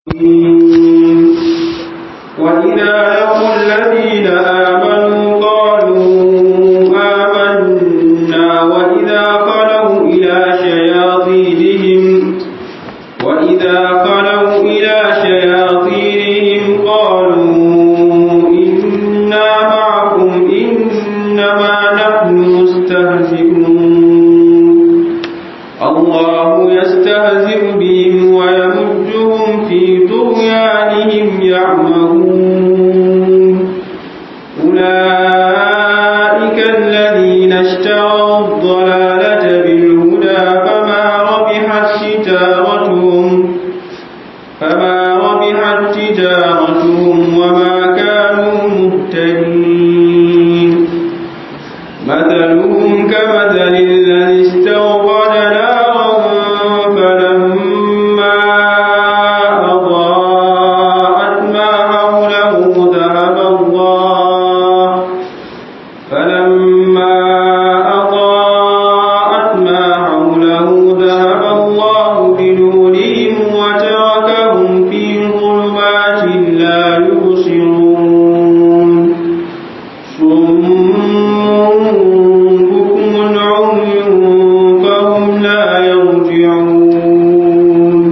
وإذا لقوا الذين آمنوا قالوا آمنا وإذا خلوا إلى شياطينهم وإذا خلوا إلى شياطينهم قالوا إنا معكم إنما نحن مستهزئون الله يستهزئ بهم ويمجهم في طغيانهم يعمهون أولئك الذين اشتروا الضلالة بالهدى فما ربحت تجارتهم فما ربحت تجارتهم وما كانوا مهتدين مثلهم كمثل الذي استوقد نارا فلما أضاءت ما حوله ذهب الله فلما أضاءت ما حوله ذهب الله بنورهم وتركهم في ظلمات لا يبصرون صم بكم عمي فهم لا يرجعون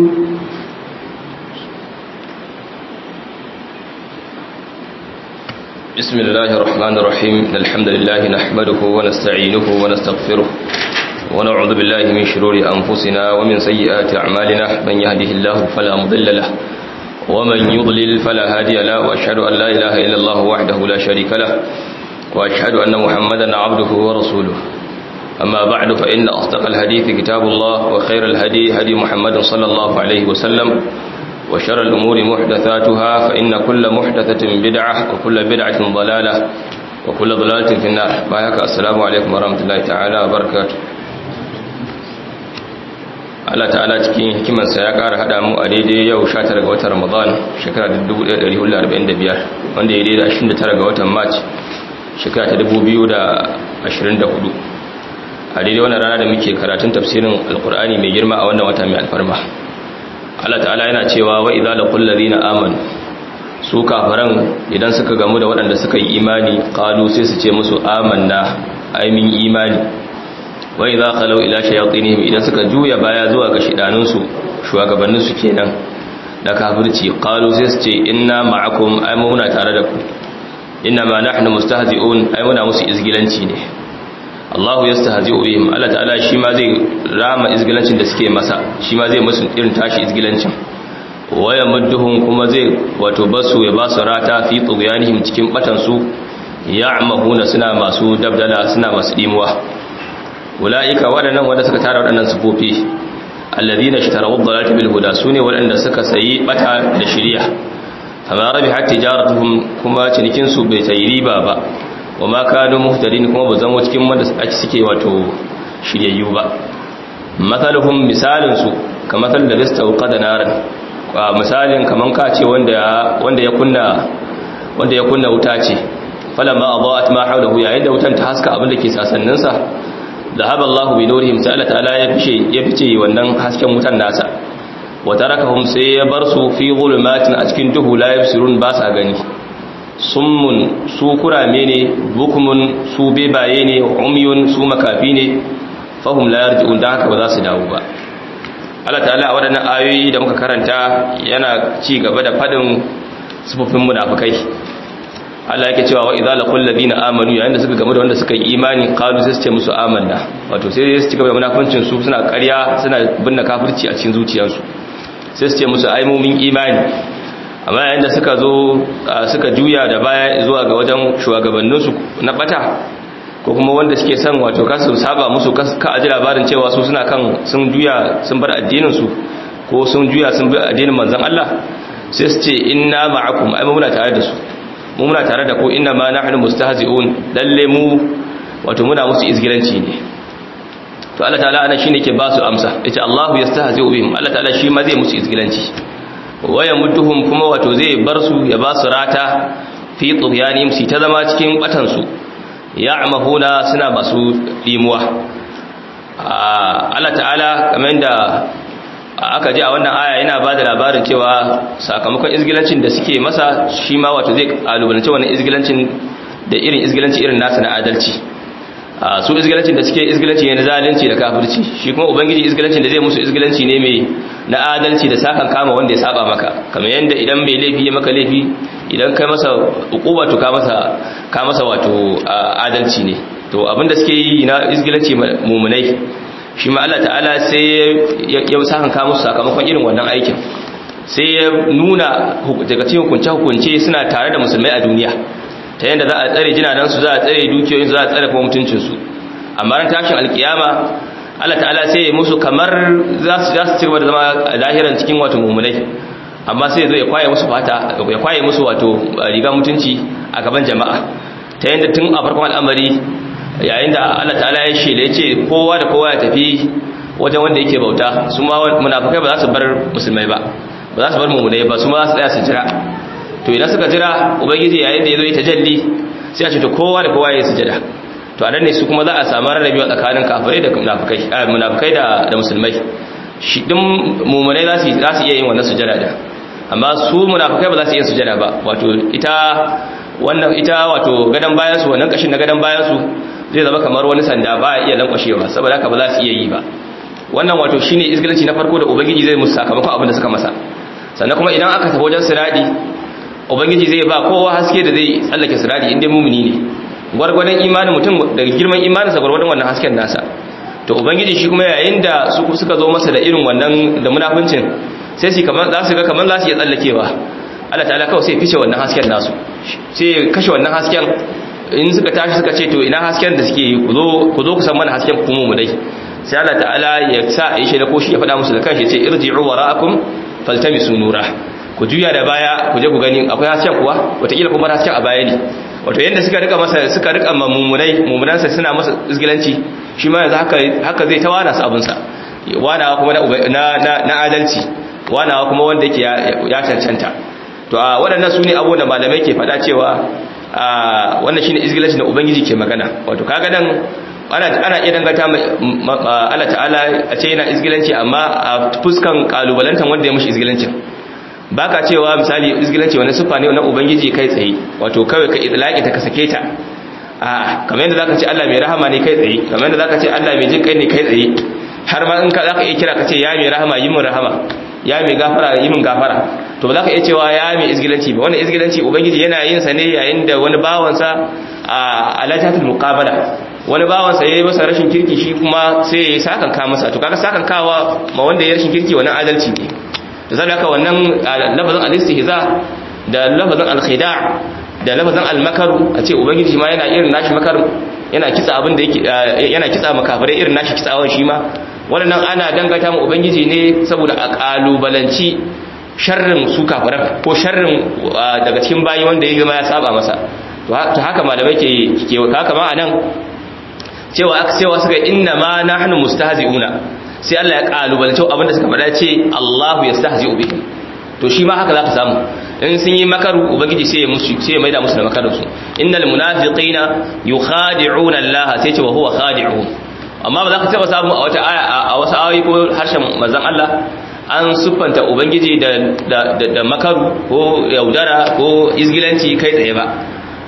بسم الله الرحمن الرحيم إن الحمد لله نحمده ونستعينه ونستغفره ونعوذ بالله من شرور أنفسنا ومن سيئات أعمالنا من يهده الله فلا مضل له ومن يضلل فلا هادي له وأشهد أن لا إله إلا الله وحده لا شريك له وأشهد أن محمدا عبده ورسوله أما بعد فإن أصدق الحديث كتاب الله وخير الهدي هدي محمد صلى الله عليه وسلم وشر الأمور محدثاتها فإن كل محدثة بدعة وكل بدعة ضلالة وكل ضلالة في النار بايك السلام عليكم ورحمة الله تعالى وبركاته Allah ta'ala cikin hikimarsa ya ƙara haɗa mu a daidai yau 19 ga watan Ramadan shekara 1445 wanda ya daidai 29 ga watan March shekara ta 2024 a daidai wannan rana da muke karatun tafsirin alkur'ani mai girma a wannan wata mai alfarma Allah ta'ala yana cewa wa idza laqul ladina amanu su kafaran idan suka gamu da waɗanda suka yi imani qalu sai su ce musu amanna ai min imani wa idza khalu ila shayatinihim idan suka juya baya zuwa ga shidanun su shugabannin su kenan da kafirci qalu sai su ce inna ma'akum ai mu muna tare da ku inna ma nahnu mustahzi'un ai muna musu izgilanci ne Allahu yastahzi'u bihim Allah ta'ala shi ma zai rama izgilancin da suke masa shi ma zai musu irin tashi izgilancin waya mudduhum kuma zai wato basu ya basu rata fi tughyanihim cikin batan su ya'mahuna suna masu dabdala suna masu dimuwa ulaika wadannan wanda suka tara wadannan sufofi alladhina ishtaraw ad-dalalata bil huda sune wadanda suka sayi bata da shiriya amma rabihat tijaratuhum kuma cinikin su bai sayi riba ba wa ma kanu muhtadin kuma ba zama cikin wanda suke wato shiryayyu ba mathaluhum misalin su kamar da listauqa da naran misalin kaman ka ce wanda wanda ya kunna wanda ya kunna wuta ce falamma adaat ma hawlahu yayin da wutan ta haska abin da ke sasannin sa dhahaba Allahu bi nurihim sai Allah ta'ala ya fice ya fice wannan hasken wutan nasa wa tarakahum sai ya bar su fi zulumatin a cikin duhu la yabsirun ba sa gani summun su kurame ne bukumun su bebaye ne umyun su makafi ne fahum la yarji'un da haka ba za su dawo ba Allah ta'ala a waɗannan ayoyi da muka karanta yana ci gaba da fadin sufufin munafikai Allah yake cewa wa idza laqul ladina amanu yayin da suka gamu da wanda suka yi imani qalu sai su ce musu amanna wato sai su ci gaba da munafincin su suna ƙarya suna binne kafirci a cikin zuciyarsu sai su ce musu ai mumin imani amma yayin da suka zo suka juya da baya zuwa ga wajen shugabanninsu na bata ko kuma wanda suke son wato kasu saba musu ka aji labarin cewa su suna kan sun juya sun bar addininsu ko sun juya sun bi addinin manzon Allah sai su ce inna ma'akum ai muna tare da su mu muna tare da ku inna ma nahnu mustahzi'un lalle mu wato muna musu izgilanci ne to Allah ta'ala anan shine ke ba su amsa yace Allahu yastahzi'u bihim Allah ta'ala shi ma zai musu izgilanci waya mudduhum kuma wato zai bar su ya ba su rata fi tughyanihim si ta zama cikin batan su ya'mahuna suna masu dimuwa Allah ta'ala kamar da aka ji a wannan aya yana ba da labarin cewa sakamakon izgilancin da suke masa shi ma wato zai kalubalance wannan izgilancin da irin izgilanci irin nasu na adalci su izgilancin da suke izgilanci ne na zalunci da kafirci shi kuma ubangiji izgilancin da zai musu izgilanci ne mai na adalci da sakan kama wanda ya saba maka kamar yanda idan mai laifi ya maka laifi idan kai masa ukuba to ka masa ka masa wato adalci ne to abinda suke yi na izgilanci mumunai shi ma Allah ta'ala sai ya sakan kama musu sakamakon irin wannan aikin sai ya nuna daga cikin hukunce hukunce suna tare da musulmai a duniya ta yadda za a tsare jinanansu za a tsare dukiyoyin za a tsare kuma mutuncinsu amma ran tashin alkiyama Allah ta'ala sai ya musu kamar za su ci gaba da zama a lahiran cikin wato mummunai amma sai zo ya kwaye musu fata ya kwaye musu wato riga mutunci a gaban jama'a ta yadda tun a farkon al'amari yayin da Allah ta'ala ya shela ya ce kowa da kowa ya tafi wajen wanda yake bauta su ma munafukai ba za su bar musulmai ba ba za su bar mummunai ba su ma za su tsaya su jira to idan suka jira ubangiji yayin da ya zo ya tajalli sai a ce to kowa da kowa ya sujada to a nan ne su kuma za a samu rarrabewa tsakanin kafirai da munafikai munafikai da da musulmai shi din mumunai za su za su iya yin wannan sujada da amma su munafikai ba za su iya sujada ba wato ita wannan ita wato gadan bayan su wannan kashin na gadan bayan su zai zama kamar wani sanda ba iya lankwashewa saboda haka ba za su iya yi ba wannan wato shine izgilanci na farko da ubangiji zai musu sakamakon abin da suka masa sannan kuma idan aka tafi wajen siradi ubangiji zai ba kowa haske da zai tsallake sirari inda mumuni ne gwargwadon imanin mutum daga girman imaninsa gwargwadon wannan hasken nasa to ubangiji shi kuma yayin da su suka zo masa da irin wannan da munafincin sai su kamar za su ga kamar za su iya tsallakewa Allah ta'ala kawai sai fice wannan hasken nasu sai kashe wannan hasken in suka tashi suka ce to ina hasken da suke yi ku zo ku zo ku san mana hasken kuma mu dai sai Allah ta'ala ya sa a yi shi da koshi ya faɗa musu da kanshi ya ce irji'u wara'akum faltamisu nura ku juya da baya ku je ku gani akwai hasken kuwa wataƙila kuma hasken a baya ne wato yadda suka rika masa suka rika mummunai mummunansa suna masa izgilanci shi ma yanzu haka haka zai ta wana su abinsa wanawa kuma na na adalci wanawa kuma wanda yake ya cancanta to a waɗannan su ne abubuwan da malamai ke faɗa cewa wannan shine izgilanci da ubangiji ke magana wato kaga nan ana ana iya dangata Allah ta'ala a ce yana izgilanci amma a fuskan kalubalantan wanda ya mushi izgilancin baka cewa misali izgilanci wani sufa ne na ubangiji kai tsaye wato kawai ka idlaqi ta ka sake ta a kamar yadda zaka ce Allah mai rahama ne kai tsaye kamar yadda zaka ce Allah mai jin kai ne kai tsaye har ma in ka zaka iya kira ka ce ya mai rahama yi min rahama ya mai gafara yi min gafara to ba zaka iya cewa ya mai izgilanci ba wannan izgilanci ubangiji yana yin sa ne yayin da wani bawansa a alajatul muqabala wani bawansa yayi masa rashin kirki shi kuma sai ya sakan ka masa to kaga sakan kawa ma wanda ya rashin kirki wannan adalci ne da zai haka wannan lafazin al-istihza da lafazin al-khida' da lafazin al-makaru a ce ubangiji ma yana irin nashi makaru yana kitsa abin da yake yana kitsa makafirai irin nashi kitsawan shi ma wannan ana dangata mu ubangiji ne saboda a kalubalanci sharrin su kafiran ko sharrin daga cikin bayi wanda ya zama ya saba masa to haka malamai ke ke haka ma anan cewa aka cewa suka inna ma nahnu mustahzi'una sai Allah ya kalubalance abinda suka faɗa ce Allahu yastahzi'u bihim to shi ma haka zaka samu in sun yi makaru ubangiji sai ya musu sai ya maida musu da makarin su innal munafiqina yukhadi'una Allah sai ce wa huwa khadi'un amma ba za ka taba samu a wata aya a wasu ayoyi ko harshen manzon Allah an siffanta ubangiji da da makaru ko yaudara ko izgilanci kai tsaye ba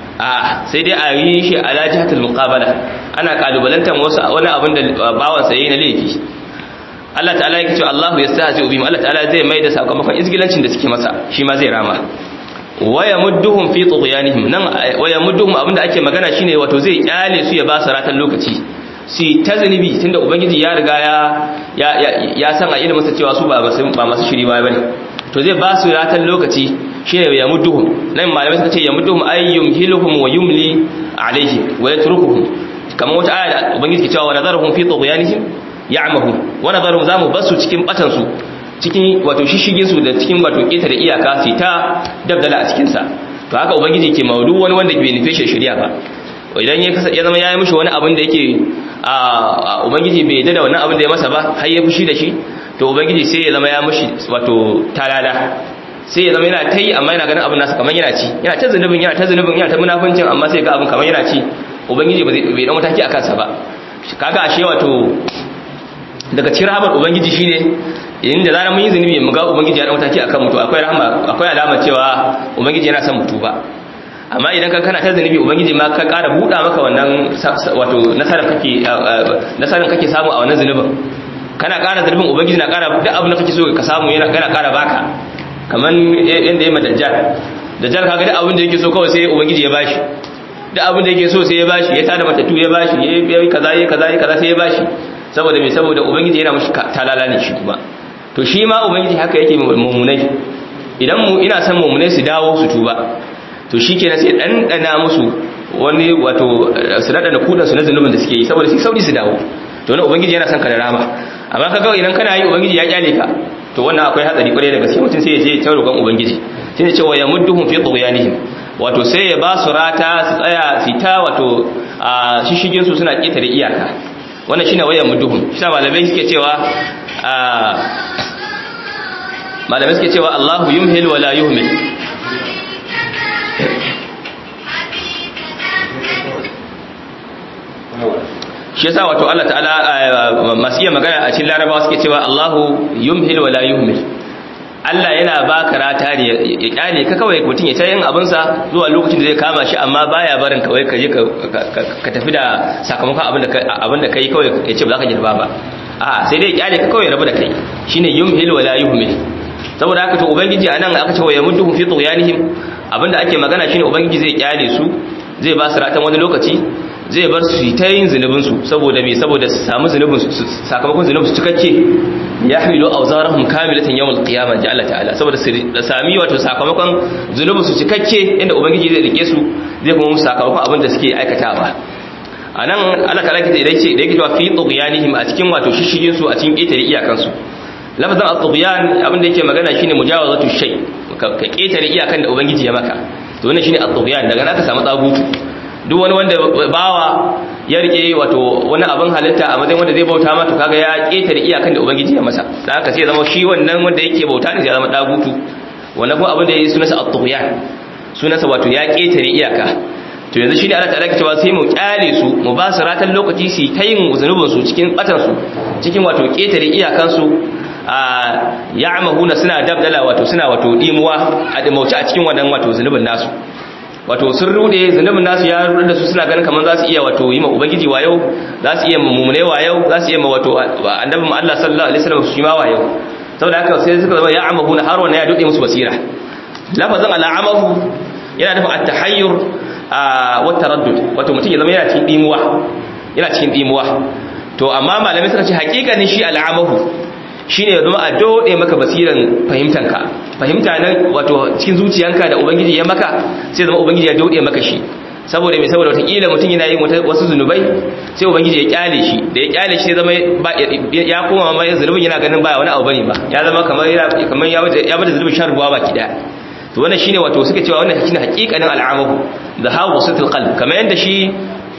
a sai dai a yi shi ala jihatul muqabala ana kalubalantar wasu wani abin da bawan saye na laifi Allah ta'ala yake cewa Allahu yastahzi bihim Allah ta'ala zai mai da sakamakon izgilancin da suke masa shi ma zai rama waya mudduhum fi tughyanihim nan waya mudduhum abinda ake magana shine wato zai kyale su ya ba su ratan lokaci si ta zanibi tunda ubangiji ya riga ya ya san a ilimin sa cewa su ba ba masu shiri ba bane to zai ba su ratan lokaci shine ya mudduhum nan malamai suka ce ya mudduhum ayyum hiluhum wa yumli alaihim wa yatrukuhum kamar wata aya da ubangiji ke cewa wa nadaruhum fi tughyanihim ya'mahu wa nadaruhum zamu basu cikin batan su cikin wato shishigin su da cikin wato keta da iyaka su ta dabdala a cikin sa to haka ubangiji ke maudu wani wanda bai nufe shi shari'a ba idan ya ya zama yayi mishi wani abin da yake a ubangiji bai yadda da wannan abin da ya masa ba har ya fushi da shi to ubangiji sai ya zama ya mishi wato talala sai ya zama yana ta yi amma yana ganin abin nasa kamar yana ci yana ta zunubin yana ta zunubin yana ta munafincin amma sai ga abin kamar yana ci ubangiji bai dan mataki a kansa ba kaga ashe wato daga cikin rahamar ubangiji shine inda zarar mun yi zunubi mu ga ubangiji ya da mataki akan mutu akwai rahama akwai alama cewa ubangiji yana son mutu ba amma idan ka kana ta zunubi ubangiji ma ka ƙara buɗa maka wannan wato nasarar kake nasarar kake samu a wannan zunubin kana ƙara zunubin ubangiji na ƙara duk abin da kake so ka samu yana kana ƙara baka kamar yanda ya madajjal dajjal kaga duk abin da yake so kawai sai ubangiji ya bashi duk abin da yake so sai ya bashi ya tada matattu ya bashi ya yi kaza ya kaza ya kaza sai ya bashi saboda me saboda ubangiji yana mushi talala ne shi kuma to shi ma ubangiji haka yake mummunai idan mu ina son mummunai su dawo su tuba to shi kenan sai ɗanɗana musu wani wato su ɗanɗana kudansu na zunubin da suke yi saboda su sauri su dawo to wani ubangiji yana son ka da rama amma ka kawai idan kana yi ubangiji ya kyale ka to wannan akwai hatsari kwarai da gaske mutum sai ya je ta roƙon ubangiji sai ya ce wa yamudduhum fi tughyanihim wato sai ya ba su rata su tsaya su ta wato a shishigin su suna ƙetare iyaka wannan shine wayan mudduhum shi malamai suke cewa malamai suke cewa Allahu yumhil wa la yuhmil shi yasa wato Allah ta'ala masu iya magana a cikin larabawa suke cewa Allahu yumhil wa la yuhmil Allah yana baka rata ne ya kyale ka kawai mutum ya tayin abinsa zuwa lokacin da zai kama shi amma baya barin kawai ka je ka tafi da sakamakon abin da abin da kai kawai ya ce ba za ka girba ba a sai dai ya kyale ka kawai rabu da kai shine yumhil wa la yuhmil saboda haka to ubangiji anan aka ce wa yamudduhum fi tughyanihim abinda ake magana shine ubangiji zai kyale su zai ba su ratan wani lokaci zai bar su ta yin zunubinsu saboda mai saboda su samu zunubinsu sakamakon zunubinsu cikakke ya hamilu a zarahun kamilatan yawon kiyama ji Allah ta'ala saboda su sami wato sakamakon zunubinsu cikakke inda ubangiji zai rike su zai kuma musu sakamakon abin da suke aikatawa a nan Allah ta'ala kita idan ce da yake cewa fi tughyanihim a cikin wato shishigin su a cikin ƙetare iyakansu lafazin at-tughyan abin da yake magana shine mujawazatu shay ka ƙetare iyakan da ubangiji ya maka to wannan shine at-tughyan daga nan aka samu tsagutu duk wani wanda bawa ya rike wato wani abin halitta a matsayin wanda zai bauta mata kaga ya ketare iyakan da ubangiji ya masa da haka sai zama shi wannan wanda yake bauta ne sai zama dagutu wannan kuma abin da yayi sunansa at-tughyan sunansa wato ya ketare iyaka to yanzu shine Allah ta'ala ke cewa sai mu kyale su mu ba su ratan lokaci su ta yin zunubin su cikin batan su cikin wato ketare iyakan su a ya'mahuna suna dabdala wato suna wato dimuwa a dimauci a cikin wannan wato zunubin nasu wato sun rude zunubin nasu ya rude da su suna ganin kamar za su iya wato yi ma ubangiji wayo za su iya mummune wayo za su iya ma wato annabin Allah sallallahu alaihi wasallam shi ma wayo saboda haka sai suka zama ya'amahuna har wannan ya dode musu basira lafazin al'amahu yana nufin at-tahayyur wa taraddud wato mutum ya zama yana cikin dimuwa yana cikin dimuwa to amma malamai suka ce hakikanin shi al'amahu shine ya zama a dode maka basiran fahimtanka fahimta nan wato cikin zuciyanka da ubangiji ya maka sai zama ubangiji ya dode maka shi saboda mai saboda watakila mutum yana yin wasu zunubai sai ubangiji ya kyale shi da ya kyale shi zama ya koma ma zunubin yana ganin baya wani abu bane ba ya zama kamar kamar ya bada ya bada zunubin shan ruwa baki daya to wannan shine wato suka cewa wannan shine hakikanin al'amahu da hawa situl qalb kamar yanda shi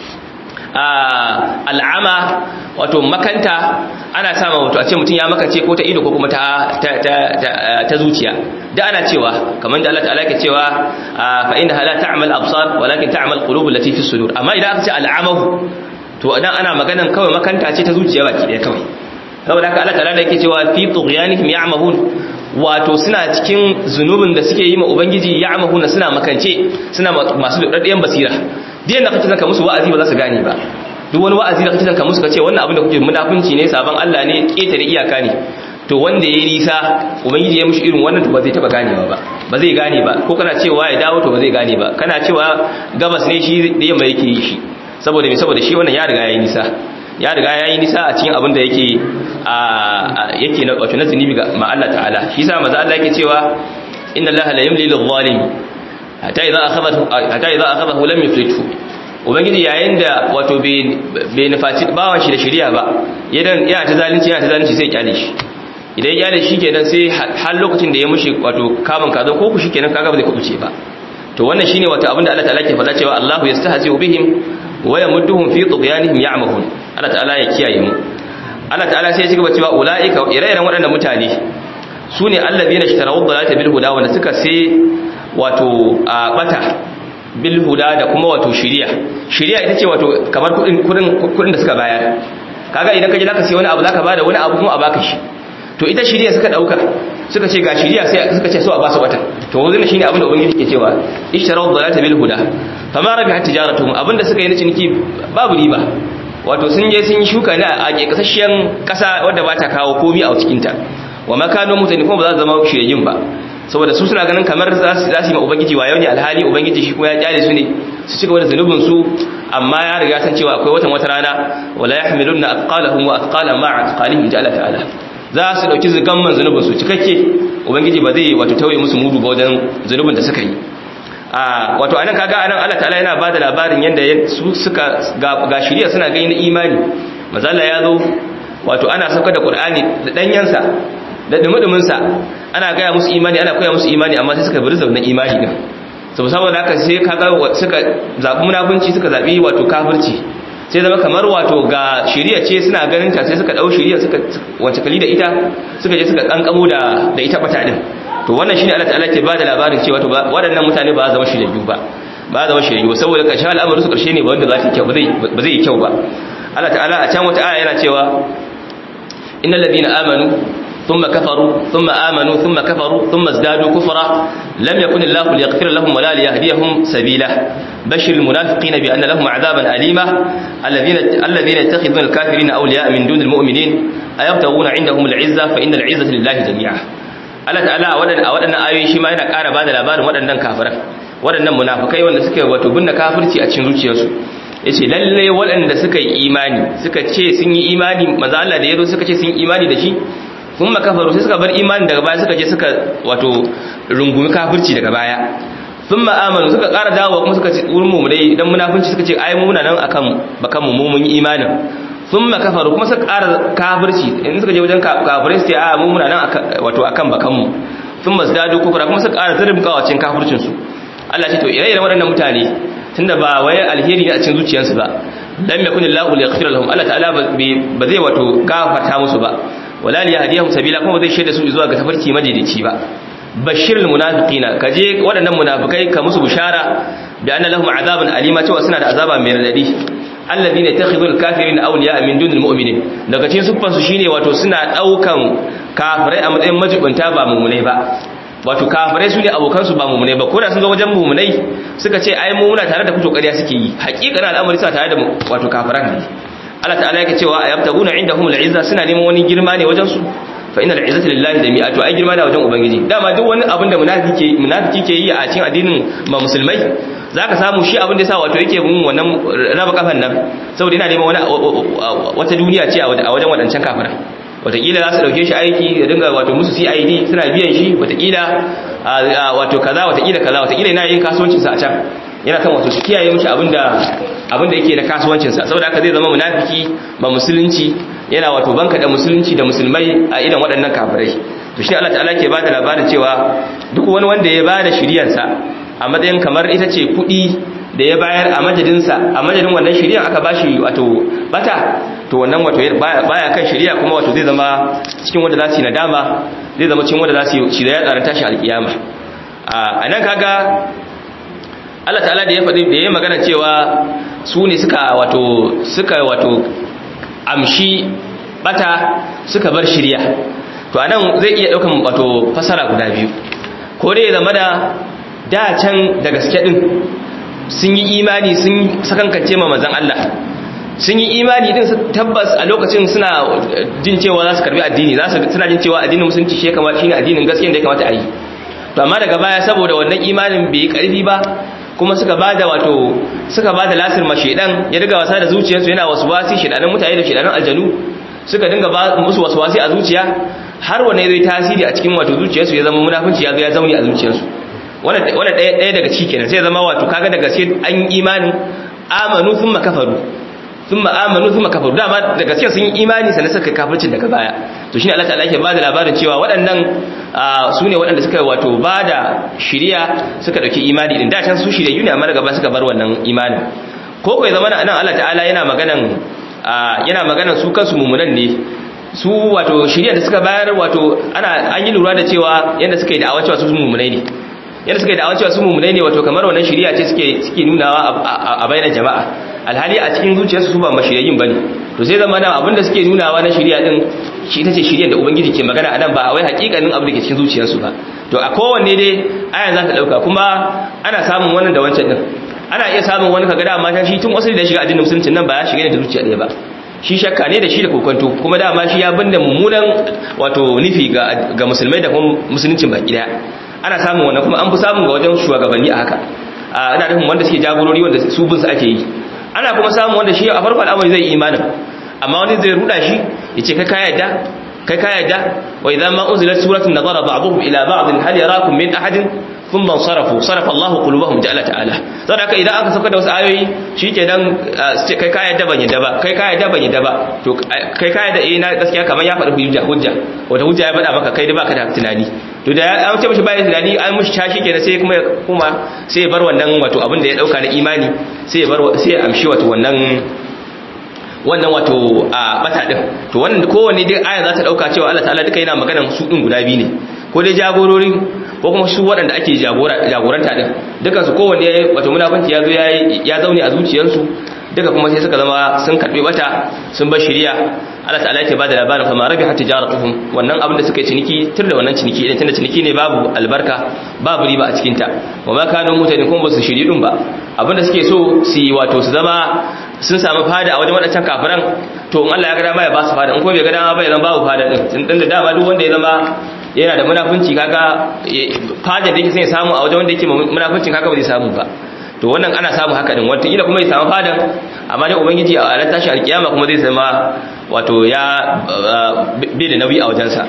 al'ama wato makanta ana sama wato a ce mutum ya makace ko ta ido ko kuma ta ta zuciya da ana cewa kamar da Allah ta'ala ke cewa fa inna la ta'mal absar walakin ta'mal qulubul lati fi sudur amma idan aka ce al'amahu to idan ana maganan kawai makanta ce ta zuciya baki daya kawai saboda haka Allah ta'ala yake cewa fi tughyanihim ya'mahun wato suna cikin zunubin da suke yi ma ubangiji ya'mahuna suna makance suna masu daddayan basira diyan da kake zanka musu wa'azi ba za su gane ba duk wani wa'azi da kake zanka musu kace wannan abin da kuke munafunci ne sabon Allah ne ketare iyaka ne to wanda yayi nisa ubangiji ya mushi irin wannan to ba zai taba ganewa ba ba zai gane ba ko kana cewa ya dawo to ba zai gane ba kana cewa gabas ne shi da yamma yake yi shi saboda me saboda shi wannan ya riga yayi nisa ya riga yayi nisa a cikin abin da yake a yake na wato na zunubi ga ma Allah ta'ala shi yasa maza Allah yake cewa inna Allah la yumli lil zalim hatta idza akhadhahu hatta idza akhadhahu lam yuflithu ubangiji yayin da wato bai nufaci bawan shi da shari'a ba yadan yana ta zalunci yana ta zalunci sai kyale shi idan ya kyale shi kenan sai har lokacin da ya mushi wato kamun kazo ko ku shikenan kaga ba zai kubuce ba to wannan shine wato abinda Allah ta'ala ke faɗa cewa Allahu yastahzi bihim wa yamudduhum fi tughyanihim ya'mahun Allah ta'ala ya kiyaye mu Allah ta'ala sai ya cigaba cewa ulaika ire-iren waɗannan mutane su ne allazina ishtaraw dhalata bil huda wanda suka sai wato a bata bil huda da kuma wato shiriya shiriya ita ce wato kamar kudin kudin kudin da suka bayar kaga idan ka je zaka sai wani abu zaka bada wani abu kuma a baka shi to ita shiriya suka dauka suka ce ga shiriya sai suka ce so a ba su bata to wannan shine abin da ubangiji ke cewa ishtaraw dhalata bil huda fama rabihat tijaratuhum abinda suka yi na ciniki babu riba wato sun je sun yi shuka ne a kasashiyan kasa wadda ba ta kawo komi a cikin ta wa makano mutane kuma ba za su zama shiryayin ba saboda su suna ganin kamar za su yi ma ubangiji wayo ne alhali ubangiji shi kuma ya kyale su ne su ci gaba da zunubin su amma ya riga san cewa akwai watan wata rana wala yahmilunna athqalahum wa athqala ma athqalihim jalla ta'ala za su dauki zugamman zunubin su cikakke ubangiji ba zai wato tauye musu mudu ba wajen zunubin da suka yi a wato anan kaga anan Allah ta'ala yana bada labarin yanda su suka ga shiriya suna gani na imani mazalla ya zo wato ana saukar da Qur'ani da danyansa da dumudumin sa ana gaya musu imani ana koya musu imani amma sai suka bari zaunan imani din saboda saboda haka sai kaga suka zabi munafunci suka zabi wato kafirci sai zama kamar wato ga shiriya ce suna ganin ta sai suka dau shiriya suka wace kali da ita suka je suka kankamo da da ita bata din to wannan shine Allah ta'ala ke bada labarin cewa to waɗannan mutane ba za zama shiryayyu ba ba za zama shiryayyu saboda ƙarshen al'amarin su ƙarshe ne ba wanda za ta kyau ba zai ba zai yi kyau ba Allah ta'ala a can wata aya yana cewa innal ladina amanu ثم كفروا ثم آمنوا ثم كفروا ثم ازدادوا كفرا لم يكن الله ليغفر لهم ولا ليهديهم سبيلا بشر المنافقين بأن لهم عذابا أليما الذين الذين يتخذون الكافرين أولياء من دون المؤمنين أيبتغون عندهم العزة فإن العزة لله جميعا Allah ta'ala a waɗannan ayoyi shi ma yana ƙara ba da labarin waɗannan kafiran waɗannan munafukai wanda suka wato binne kafirci a cikin zuciyarsu ya ce lalle waɗanda suka yi imani suka ce sun yi imani maza Allah da ya zo suka ce sun yi imani da shi sun makafaru sai suka bar imani daga baya suka je suka wato rungumi kafirci daga baya sun ma'amalu suka ƙara dawowa kuma suka ce wurin mu dai idan munafunci suka ce ai mu muna nan akan bakan mu mun yi imanin sun makafaru kuma suka ƙara kafirci in suka je wajen kafirai su ce a mu muna nan wato akan bakanmu sun masu dadu kufura kuma suka ƙara zirin kawacin kafircinsu Allah ce to ire-iren waɗannan mutane tunda ba waye alheri ne a cikin zuciyarsu ba lam yakun Allahu li yaghfira lahum Allah ta'ala ba zai wato gafarta musu ba wala li yahdihum sabila kuma ba zai shaida su zuwa ga tafarki madaidaici ba bashirul munafiqina kaje waɗannan munafikai ka musu bishara bi anna lahum azaban alima cewa suna da azaba mai radadi alladhina yattakhidhul kafirina awliya min dunil mu'minin daga cikin sufan su shine wato suna daukan kafirai a matsayin majibunta ba mu'minai ba wato kafirai su ne abokan su ba mu'minai ba ko da sun ga wajen mu'minai suka ce ai mu muna tare da ku to ƙarya suke yi haƙiƙanin al'amari suna tare da wato kafiran ne Allah ta'ala yake cewa ayabtaguna indahum al'izza suna neman wani girma ne wajen su fa innal izzata lillahi jami'a to ai girma da wajen ubangiji dama duk wani abin da munafiki munafiki ke yi a cikin addinin ba musulmai zaka samu shi abin da yasa wato yake bin wannan raba kafan nan saboda yana neman wani wata duniya ce a wajen wadancan kafiran wataƙila za su ɗauke shi aiki da dinga wato musu cid suna biyan shi wataƙila wato kaza wataƙila kaza wataƙila yana yin kasuwancinsa a can yana kan wato su kiyaye mishi abinda abinda yake da kasuwancinsa saboda haka zai zama munafiki ba musulunci yana wato banka da musulunci da musulmai a idan waɗannan kafirai to shi Allah ta'ala ke ba da labarin cewa duk wani wanda ya bada shiryansa a matsayin kamar ita ce kuɗi da ya bayar a majadinsa a majadin wannan shiryan aka bashi wato bata to wannan wato baya kan shirya kuma wato zai zama cikin wanda za su yi nadama zai zama cikin wanda za su yi shirya ya tsarin tashi alkiyama a nan kaga Allah ta'ala da ya faɗi da ya magana cewa su ne suka wato suka wato amshi bata suka bar shirya to anan zai iya daukan wato fasara guda biyu ko dai zama da da can da gaske din sun yi imani sun sakankance ma manzon Allah sun yi imani din tabbas a lokacin suna jin cewa za su karbi addini za su suna jin cewa addinin musulunci shi kamata shine addinin gaskiya da ya kamata a yi to amma daga baya saboda wannan imanin bai yi karfi ba kuma suka bada wato suka bada lasir ma shedan ya riga wasa da zuciyarsu yana waswasi shedanan mutane da shedanan aljanu suka dinga ba musu waswasi a zuciya har wanne zai tasiri a cikin wato zuciyarsu ya zama munafunci ya zo ya zauni a zuciyarsu wannan wannan ɗaya ɗaya daga ciki kenan sai zama wato kaga da gaske an imanin amanu thumma kafaru thumma amanu thumma kafaru dama da gaske sun yi imani sannan suka kafircin daga baya to shine Allah ta'ala yake bada labarin cewa waɗannan su ne waɗanda suka wato bada shiriya suka dauki imani din da can su shirye ne amma daga baya suka bar wannan imanin ko kai zama nan Allah ta'ala yana maganan yana maganan su kansu mumunan ne su wato shiriya da suka bayar wato ana an yi lura da cewa yanda suka yi da'awa cewa su mumunai ne yadda suka yi da'awar cewa su mummunai ne wato kamar wannan shari'a ce suke suke nunawa a bayanan jama'a alhali a cikin zuciyarsu su ba mashiriyin bane to sai zama da abinda suke nunawa na shari'a din shi ita ce shiriyar da ubangiji ke magana anan ba wai hakikanin abu da ke cikin zuciyarsu ba to a kowanne dai aya za ta dauka kuma ana samun wannan da wancan din ana iya samun wani kaga dama shi tun wasu da shiga addinin musulunci nan ba ya shiga ne da zuciya ɗaya ba shi shakka ne da shi da kokonto kuma dama shi ya binne mummunan wato nufi ga ga musulmai da kuma musuluncin baki daya ana samun wannan kuma an fi samun ga wajen shugabanni a haka ina nufin wanda suke jagorori wanda su bin su ake yi ana kuma samun wanda shi a farko al'amari zai imanin amma wani zai ruda shi ya ce kai ka yadda kai ka yadda wa idan ma unzilat suratun nazara ba'dhum ila ba'd hal yarakum min ahadin thumma sarafu sarafa Allah qulubahum ja'ala ta'ala saboda haka idan aka saka da wasu ayoyi shikenan kai ka yadda ban yadda ba kai ka yadda ban yadda ba to kai ka yadda eh na gaskiya kamar ya faɗi hujja hujja wata hujja ya faɗa maka kai da baka da tunani to da an ce mishi bayan tunani an mishi tashi kenan sai kuma kuma sai ya bar wannan wato abin da ya dauka na imani sai ya bar sai ya amshi wato wannan wannan wato a bata din to wannan kowanne dai aya za ta dauka cewa Allah ta'ala duka yana maganar su din guda biyu ne ko dai jagorori ko kuma su waɗanda ake jagoranta din dukan su kowanne wato munafanci ya zo ya zaune a zuciyarsu duka kuma sai suka zama sun karbi bata sun bar shari'a Allah ta'ala yake bada labarin fa ma rabihat tijaratuhum wannan abin da suka yi ciniki tur da wannan ciniki idan tunda ciniki ne babu albarka babu riba a cikin ta wa ma kanu mutane kuma ba su shiri din ba abin da suke so su yi wato su zama sun samu fada a wajen wadancan kafiran to in Allah ya ga dama ya ba su fada in kuma bai ga dama ba ya zama babu fada din tun da dama duk wanda ya zama yana da munafunci kaga fada da yake sai ya samu a wajen wanda yake munafuncin kaga ba zai samu ba to wannan ana samu haka din wata kila kuma ya samu fadan amma dai ubangiji a ranar tashi alkiyama kuma zai zama wato ya bai da nauyi a wajensa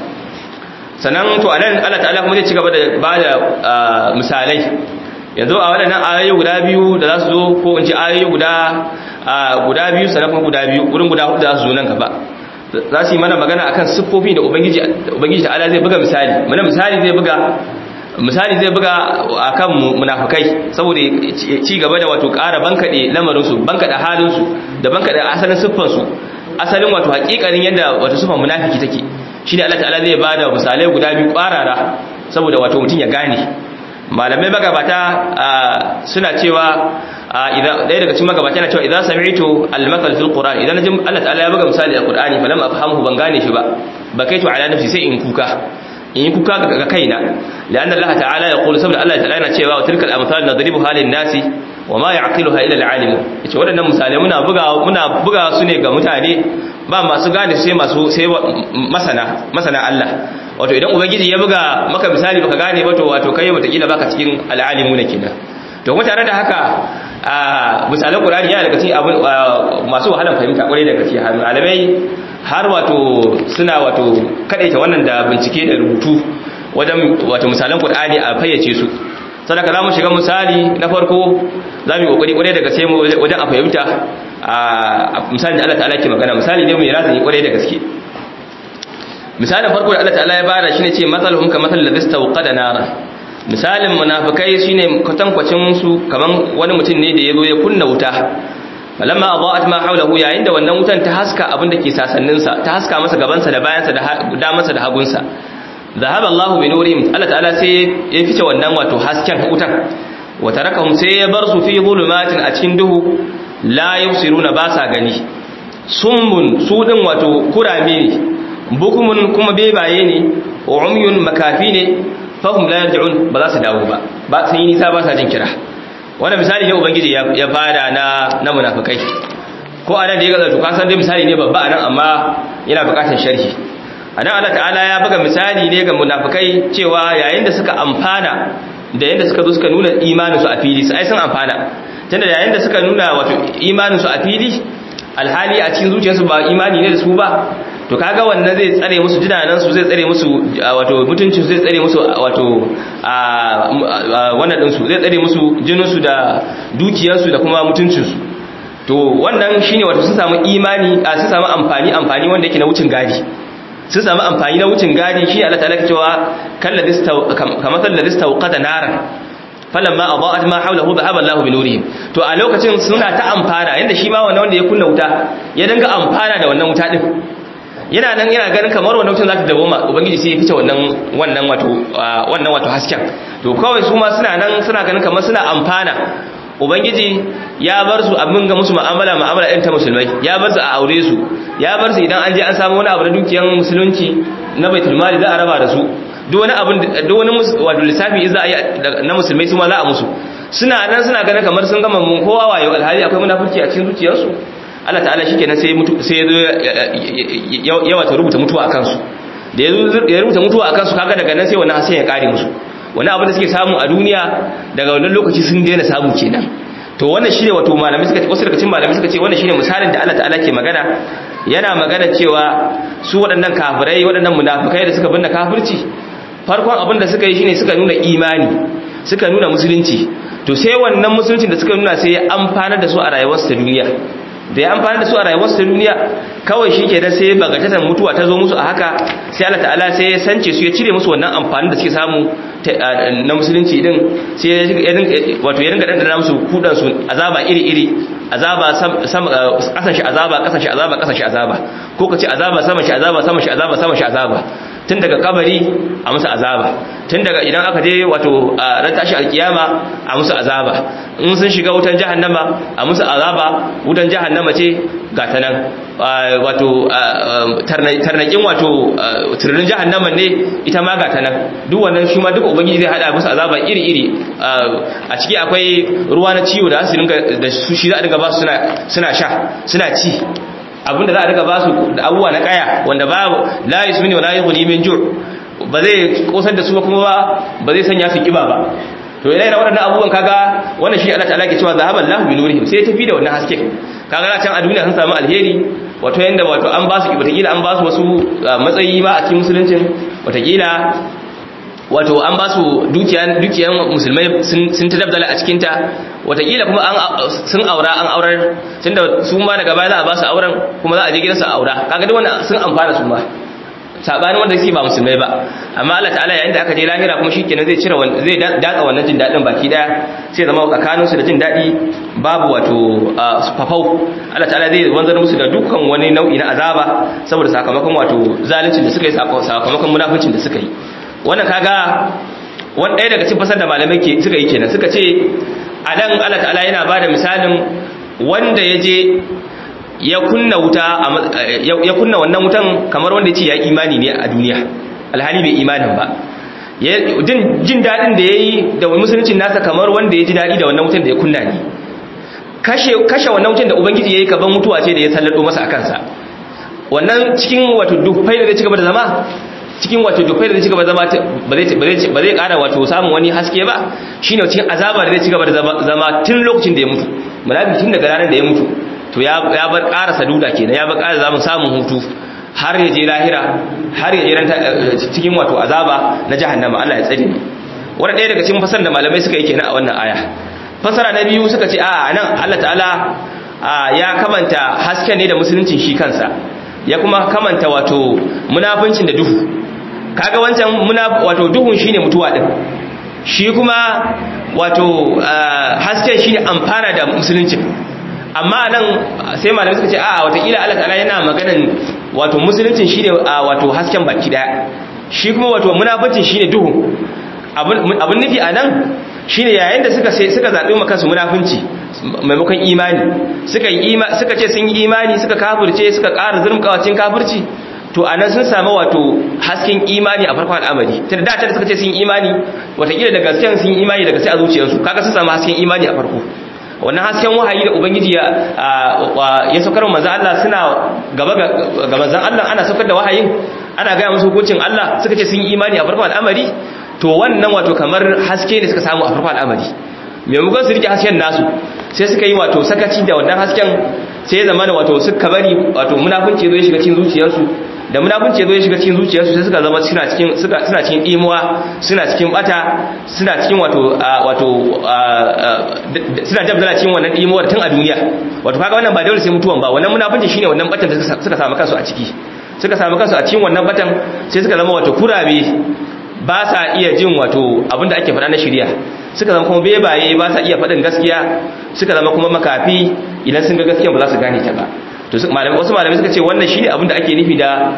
sannan to anan Allah ta'ala kuma zai ci gaba da ba da misalai yanzu a waɗannan ayoyi guda biyu da za su zo ko in ce ayoyi guda guda biyu sannan kuma guda biyu wurin guda hudu za su zo nan gaba za su yi mana magana akan siffofi da ubangiji ubangiji ta'ala zai buga misali mana misali zai buga misali zai buga akan munafikai saboda ci gaba da wato ƙara bankade lamarin su bankade halin su da bankade asalin siffar su asalin wato hakikanin yadda wato siffar munafiki take shine Allah ta'ala zai bada misalai guda biyu ƙwarara saboda wato mutun ya gane malamai magabata suna cewa idan ɗaya daga cikin magabata yana cewa idan sami'tu al-mathal fil qur'an idan najim Allah ta'ala ya buga misali a qur'ani falam afhamhu ban gane shi ba bakaitu ala nafsi sai in kuka in yi kuka ga kaina la'anna Allah ta'ala ya qulu saboda Allah ta'ala yana cewa wa tilkal amsal nadribu halin nasi wa ma ya'qiluha illa al-alim yace wadannan misalai muna buga muna buga su ne ga mutane ba masu gane sai masu sai masana masana Allah wato idan ubangiji ya buga maka misali baka gane ba to wato kai wata kila baka cikin al-alimuna kenan to kuma tare da haka a misalan Qur'ani yana daga cikin abin masu wahalan fahimta kwarai da gaske har malamai har wato suna wato kadaita wannan da bincike da rubutu wajen wato misalan Qur'ani a fayyace su sadaka zamu shiga misali na farko zamu yi kokari kwarai da gaske wajen a fahimta a misali da Allah ta'ala ke magana misali ne mai razani kwarai da gaske misalin farko da Allah ta'ala ya bada shine ce mathaluhum ka mathal ladhi istawqada nara misalin munafikai shine kwatankwacin su kaman wani mutum ne da yazo ya kunna wuta falamma adaat ma hawlahu yayin da wannan wutan ta haska abin da ke sasannin sa ta haska masa gaban sa da bayan sa da damansa da hagun sa zahaba Allahu bi nurihim Allah ta'ala sai ya fice wannan wato hasken wutan wa tarakahum sai ya bar su fi zulumatin a cikin duhu la yusiruna ba sa gani summun su din wato kurame ne bukumun kuma bebaye ne umyun makafi ne fahum la yarji'un ba za su dawo ba ba sun yi nisa ba sa jin kira wannan misali ne ubangiji ya bada na na munafikai ko anan da ya gaza to ka san dai misali ne babba anan amma yana bukatar sharhi anan Allah ta'ala ya buga misali ne ga munafikai cewa yayin da suka amfana da yayin da suka zo suka nuna imaninsu a fili sai sun amfana tunda yayin da suka nuna wato imaninsu a fili alhali a cikin zuciyarsu ba imani ne da su ba to kaga wannan zai tsare musu jinanansu zai tsare musu wato mutuncin zai tsare musu wato wannan dinsu zai tsare musu jininsu da dukiyarsu da kuma mutuncinsu to wannan shine wato sun samu imani a sun samu amfani amfani wanda yake na wucin gadi sun samu amfani na wucin gadi shi Allah ta'ala cewa kalladhi kamathal ladhi istawqada naran falamma adaat ma hawlahu dhahaba Allahu bi nurihim to a lokacin suna ta amfana yanda shi ma wannan wanda ya kunna wuta ya danga amfana da wannan wuta din yana nan yana ganin kamar wannan wutan za ta dawo ma ubangiji sai ya fice wannan wannan wato wannan wato hasken to kawai su ma suna nan suna ganin kamar suna amfana ubangiji ya bar su abin ga musu mu'amala mu'amala ɗin ta musulmai ya bar su a aure su ya bar su idan an je an samu wani abu na dukiyar musulunci na baitul mali za a raba da su duk wani abin duk wani wato lissafi za a yi na musulmai su ma za a musu suna nan suna ganin kamar sun gama mun kowa wayo alhali akwai munafurci a cikin zuciyarsu Allah ta'ala shikenan sai mutu sai ya ya wata rubuta mutuwa akan su da ya rubuta mutuwa akan su kaga daga nan sai wannan hasan ya kare musu wani abu da suke samu a duniya daga wannan lokaci sun daina samu kenan to wannan shine wato malamai suka ce wasu daga cikin malamai suka ce wannan shine misalin da Allah ta'ala ke magana yana magana cewa su waɗannan kafirai waɗannan munafikai da suka binne kafirci farkon abin da suka yi shine suka nuna imani suka nuna musulunci to sai wannan musuluncin da suka nuna sai ya amfana da su a rayuwarsu ta duniya da ya amfana da su a rayuwarsu ta duniya kawai shi ke da sai bagatatan mutuwa ta zo musu a haka sai Allah ta'ala sai ya sance su ya cire musu wannan amfani da suke samu na musulunci din sai ya dinga wato ya dinga dandana musu kudan su azaba iri iri azaba kasan shi azaba kasan shi azaba kasan shi azaba ko kace azaba sama shi azaba sama shi azaba sama shi azaba tun daga kabari a musu azaba tun daga idan aka je wato ran tashi alkiyama a musu azaba in sun shiga wutan jahannama a musu azaba wutan jahannama ce ga ta nan wato tarnakin wato tururin jahannama ne ita ma ga ta nan duk wannan shi ma duk ubangiji zai hada musu azaba iri iri a ciki akwai ruwa na ciwo da su dinga da su shi za a dinga ba su suna sha suna ci abinda za a riga ba su da abubuwa na kaya wanda ba la yusmini wa la yughni min ju' ba zai kosar da su ba kuma ba zai sanya su kiba ba to yana waɗannan abubuwan kaga wannan shi Allah ta'ala ke cewa zahaban lahu bi nurihim sai tafi da wannan haske kaga na can a duniya sun samu alheri wato yanda wato an ba su watakila an ba su wasu matsayi ma a cikin musuluncin watakila wato an ba su dukiyan dukiyan musulmai sun ta dabdala a cikinta watakila kuma an sun aura an aurar tunda su ma daga baya za a ba su auren kuma za a je gidansu a aura kaga duk wannan sun amfana su ma sabanin wanda suke ba musulmai ba amma Allah ta'ala yayin da aka je lahira kuma shikenan zai cire zai datsa wannan jin dadin baki daya sai zama tsakanin su da jin dadi babu wato fafau Allah ta'ala zai wanzar musu da dukkan wani nau'i na azaba saboda sakamakon wato zaluncin da suka yi sakamakon munafincin da suka yi wannan kaga wani ɗaya daga cikin fasar da malamai ke suka yi kenan suka ce a nan Allah ta'ala yana ba da misalin wanda ya je ya kunna wuta ya kunna wannan wutan kamar wanda ya ce ya imani ne a duniya alhali bai imanin ba jin daɗin da ya yi da musuluncin nasa kamar wanda ya ji daɗi da wannan wutan da ya kunna ne kashe wannan wutan da ubangiji ya yi kaban mutuwa ce da ya sallado masa a kansa wannan cikin wato dufai da zai ci gaba da zama cikin wato dufai da zai ci gaba da zama ba zai kara wato samun wani haske ba shine cikin azaba da zai ci gaba da zama tun lokacin da ya mutu munafiki tun daga ranar da ya mutu to ya bar ƙara saduda kenan ya bar ƙara zamun samun hutu har ya je lahira har ya je cikin wato azaba na jahannama Allah ya tsare ni wannan ɗaya daga cikin fasar da malamai suka yi kenan a wannan aya fasara na biyu suka ce a nan Allah ta'ala ya kamanta hasken ne da musuluncin shi kansa ya kuma kamanta wato munafincin da duhu kaga wancan wato duhun shine mutuwa din shi kuma wato hasken shine amfana da musuluncin amma nan sai malamai suka ce a watakila Allah ta'ala yana maganan wato musuluncin shine wato hasken baki daya shi kuma wato munafincin shine duhu abun nufi a nan shine yayin da suka suka zabi maka su munafinci maimakon imani suka yi suka ce sun yi imani suka kafirce suka ƙara zurmkawacin kafirci to anan sun samu wato hasken imani a farkon al'amari tunda da ta suka ce sun yi imani watakila da gasken sun yi imani da gaske a zuciyarsu kaga sun samu hasken imani a farko wannan hasken wahayi da ubangiji ya ya saukar wa manzon Allah suna gaba ga manzon Allah ana saukar da wahayin ana ga musu hukuncin Allah suka ce sun yi imani a farkon al'amari to wannan wato kamar haske ne suka samu a farkon al'amari maimakon su rike hasken nasu sai suka yi wato sakaci da wannan hasken sai zama da wato suka bari wato munafunci zo ya shiga cikin zuciyarsu da munafunci zo ya shiga cikin zuciyarsu sai suka zama suna cikin suka suna cikin imuwa suna cikin bata suna cikin wato wato suna dabdala cikin wannan imuwar tun a duniya wato kaga wannan ba dole sai mutuwan ba wannan munafunci shine wannan batan da suka samu kansu a ciki suka samu kansu a cikin wannan batan sai suka zama wato kurabe ba sa iya jin wato abinda ake faɗa na shirya suka zama kuma bebaye ba sa iya faɗin gaskiya suka zama kuma makafi idan sun ga gaskiya ba za su gane ta ba to wasu malamai suka ce wannan shine abinda ake nufi da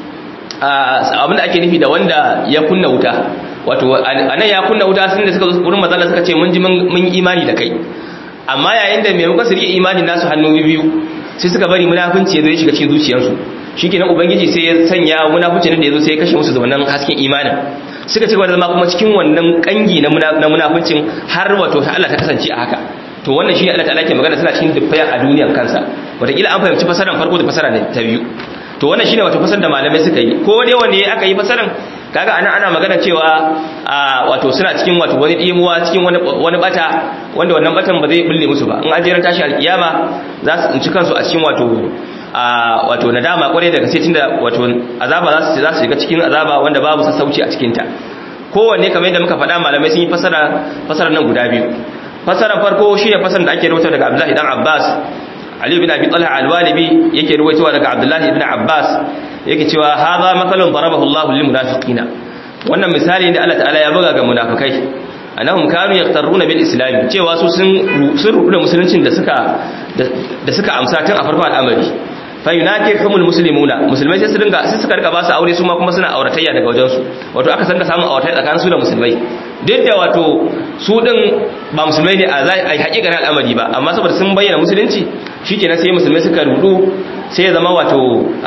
abinda ake nufi da wanda ya kunna wuta wato anan ya kunna wuta sun da suka zo wurin mazalla suka ce mun ji mun yi imani da kai amma yayin da maimakon su rike imanin nasu hannu biyu sai suka bari munafunci ya zo ya shiga cikin zuciyarsu shikenan ubangiji sai ya sanya munafunci da ya zo sai ya kashe musu da wannan hasken imanin suka ci gaba da zama kuma cikin wannan kangi na munafuncin har wato ta Allah ta kasance a haka to wannan shi Allah ta'ala ke magana suna cikin dubbai a duniyar kansa wataƙila an fahimci fasaran farko da fasara ta biyu to wannan shine wato fasar da malamai suka yi ko dai wanne aka yi fasaran kaga anan ana magana cewa wato suna cikin wato wani dimuwa cikin wani wani bata wanda wannan batan ba zai bulle musu ba in an jira tashi alkiyama za su tsinci kansu a cikin wato wato nadama kwarai daga sai tunda wato azaba za su za su shiga cikin azaba wanda babu sassauci a cikin ta kowanne kamar yadda muka faɗa malamai sun yi fasara fasarar nan guda biyu fasarar farko shine fasarar da ake rawaito daga Abdullahi dan Abbas Ali bin Abi Talha al-Walibi yake ruwaitowa daga Abdullah ibn Abbas yake cewa hadha mathalun darabahu Allahu lil munafiqina wannan misali ne Allah ta'ala ya buga ga munafikai annahum kanu yaqtarruna bil islam cewa su sun sun rubu da musuluncin da suka da suka amsa tun a farkon al'amari fa yunakihumul muslimuna musulmai sai su dinga sai suka rika ba su aure su ma kuma suna auratayya daga wajen su wato aka san ka samu auratayya tsakanin su da musulmai duk da wato su din ba musulmai ne a zai ai hakikanin al'amari ba amma saboda sun bayyana musulunci shikenan sai musulmai suka rudu sai ya zama wato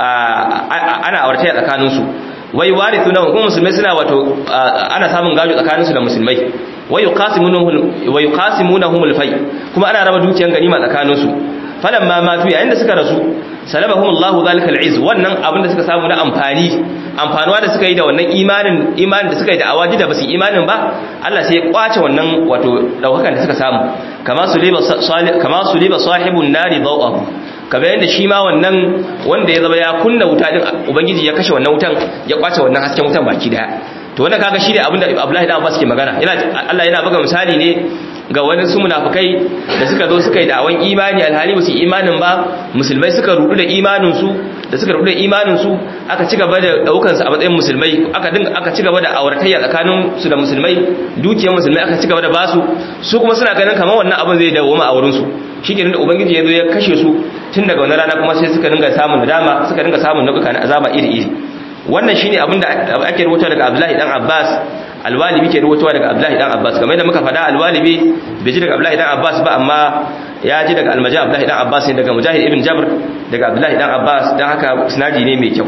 ana auratayya tsakanin su wai warithuna kuma musulmai suna wato ana samun gado tsakanin su da musulmai wai yuqasimunhum wai yuqasimunhum al-fay kuma ana raba dukiyan ganima tsakanin su falamma matu yayin da suka rasu salabahum Allahu zalika al-izz wannan abin da suka samu na amfani amfanuwa da suka yi da wannan imanin imanin da suka yi da awaji da basu imanin ba Allah sai ya kwace wannan wato daukakan da suka samu kama suliba salih kama suliba sahibun nari dawahu kamar yadda shi ma wannan wanda ya zama ya kunna wuta din ubangiji ya kashe wannan wutan ya kwace wannan hasken wutan baki daya to wannan kaga shi ne abinda Abdullahi da Abbas ke magana yana Allah yana buga misali ne ga wani su munafikai da suka zo suka yi da'awan imani alhali ba su imanin ba musulmai suka rudu da imanin su da suka rudu da imanin su aka ci gaba da daukan su a matsayin musulmai aka dinga aka ci gaba da auratayya tsakanin su da musulmai dukiyar musulmai aka ci gaba da basu su kuma suna ganin kamar wannan abin zai dawo ma a wurin su shikenan da ubangiji ya zo ya kashe su tun daga wannan rana kuma sai suka dinga samun nadama suka dinga samun nau'uka na azaba iri iri wannan shine abin da ake rubuta daga Abdullahi dan Abbas alwalibi ke rubutuwa daga Abdullahi dan Abbas kamar yadda muka faɗa alwalibi bai ji daga Abdullahi dan Abbas ba amma ya ji daga almaji Abdullahi dan Abbas ne daga Mujahid ibn Jabr daga Abdullahi dan Abbas dan haka sinadi ne mai kyau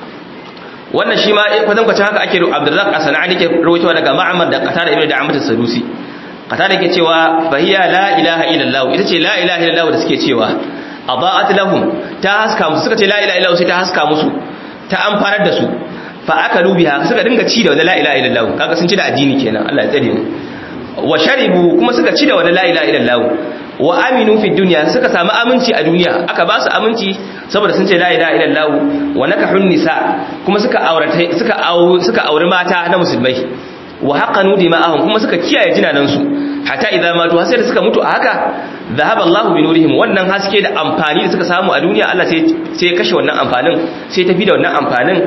wannan shi ma kwatan kwatan haka ake Abdurrazzaq as-Sanani ke rubutuwa daga Ma'mar da Qatada ibn Da'amat as-Sadusi Qatada ke cewa fahiya la ilaha illallah ita ce la ilaha illallah da suke cewa adaat lahum ta haska musu suka ce la ilaha illallah sai ta haska musu ta amfanar da su fa aka lubiha suka dinga ci da wani la ilaha illallah kaga sun ci da addini kenan Allah ya tsare mu wa sharibu kuma suka ci da wani la ilaha illallah wa aminu fi dunya suka samu aminci a duniya aka ba su aminci saboda sun ce la ilaha illallah wa nakahun nisa kuma suka aurata suka suka auri mata na musulmai wa haqanu dima'ahum kuma suka kiyaye jinanan su hatta idan matu har sai da suka mutu a haka zahaba Allah bi nurihim wannan haske da amfani da suka samu a duniya Allah sai sai kashe wannan amfanin sai tafi da wannan amfanin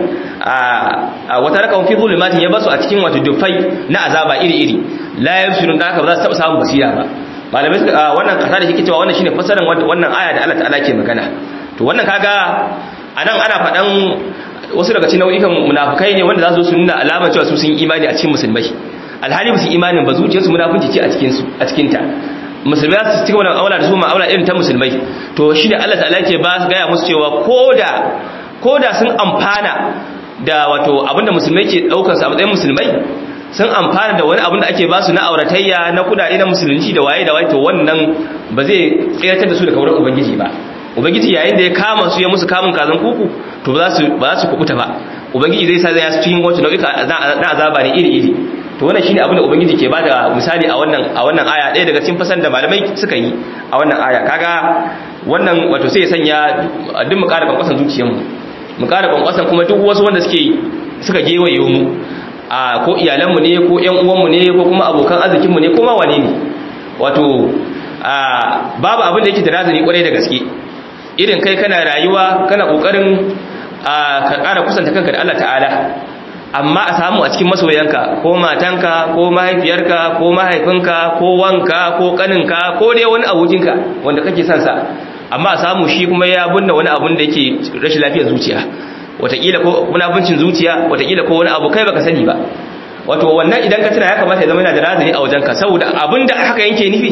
a wata rakawun fi zulumatin ya basu a cikin wato dufai na azaba iri iri la yabsirun da haka ba za su taba samun basira ba malamai suka wannan kasa da yake cewa wannan shine fasaran wannan aya da Allah ta'ala ke magana to wannan kaga anan ana faɗan wasu daga cikin nau'ikan munafukai ne wanda za su nuna alamar cewa su sun yi imani a cikin musulmai alhali ba su imanin ba zuciyarsu munafunci ce a cikin su a cikin ta musulmai za su ci gaba da aula da su ma'aula irin ta musulmai to shine Allah ta'ala ke ba su gaya musu cewa koda koda sun amfana da wato abinda musulmai ke daukar su a matsayin musulmai sun amfana da wani abin da ake ba su na auratayya na kudade na musulunci da waye da waye to wannan ba zai tsiratar da su daga wurin ubangiji ba ubangiji yayin da ya kama su ya musu kamun kazan kuku to ba za su ba za su kubuta ba ubangiji zai sa zai su cikin wata nau'ika na azaba ne iri iri to wannan shine abin da ubangiji ke bada misali a wannan a wannan aya ɗaya daga cikin fasan da malamai suka yi a wannan aya kaga wannan wato sai ya sanya duk mu ƙara kwankwasan zuciyarmu mu ƙara kwankwasan kuma duk wasu wanda suke suka gewaye mu a ko iyalanmu ne ko ƴan uwanmu ne ko kuma abokan arzikinmu ne ko ma wane ne wato babu abin da yake da razani kwarai da gaske irin kai kana rayuwa kana kokarin ka ƙara kusanta kanka da Allah ta'ala amma a samu a cikin masoyanka ko matanka ko mahaifiyarka ko mahaifinka ko wanka ko kaninka ko dai wani abokinka wanda kake son sa amma a samu shi kuma ya bunna wani abun da yake rashin lafiyar zuciya wataƙila ko munafincin zuciya wataƙila ko wani abu kai baka sani ba wato wannan idan ka tuna ya kamata ya zama yana da razani a wajenka saboda abin da haka yanke nufi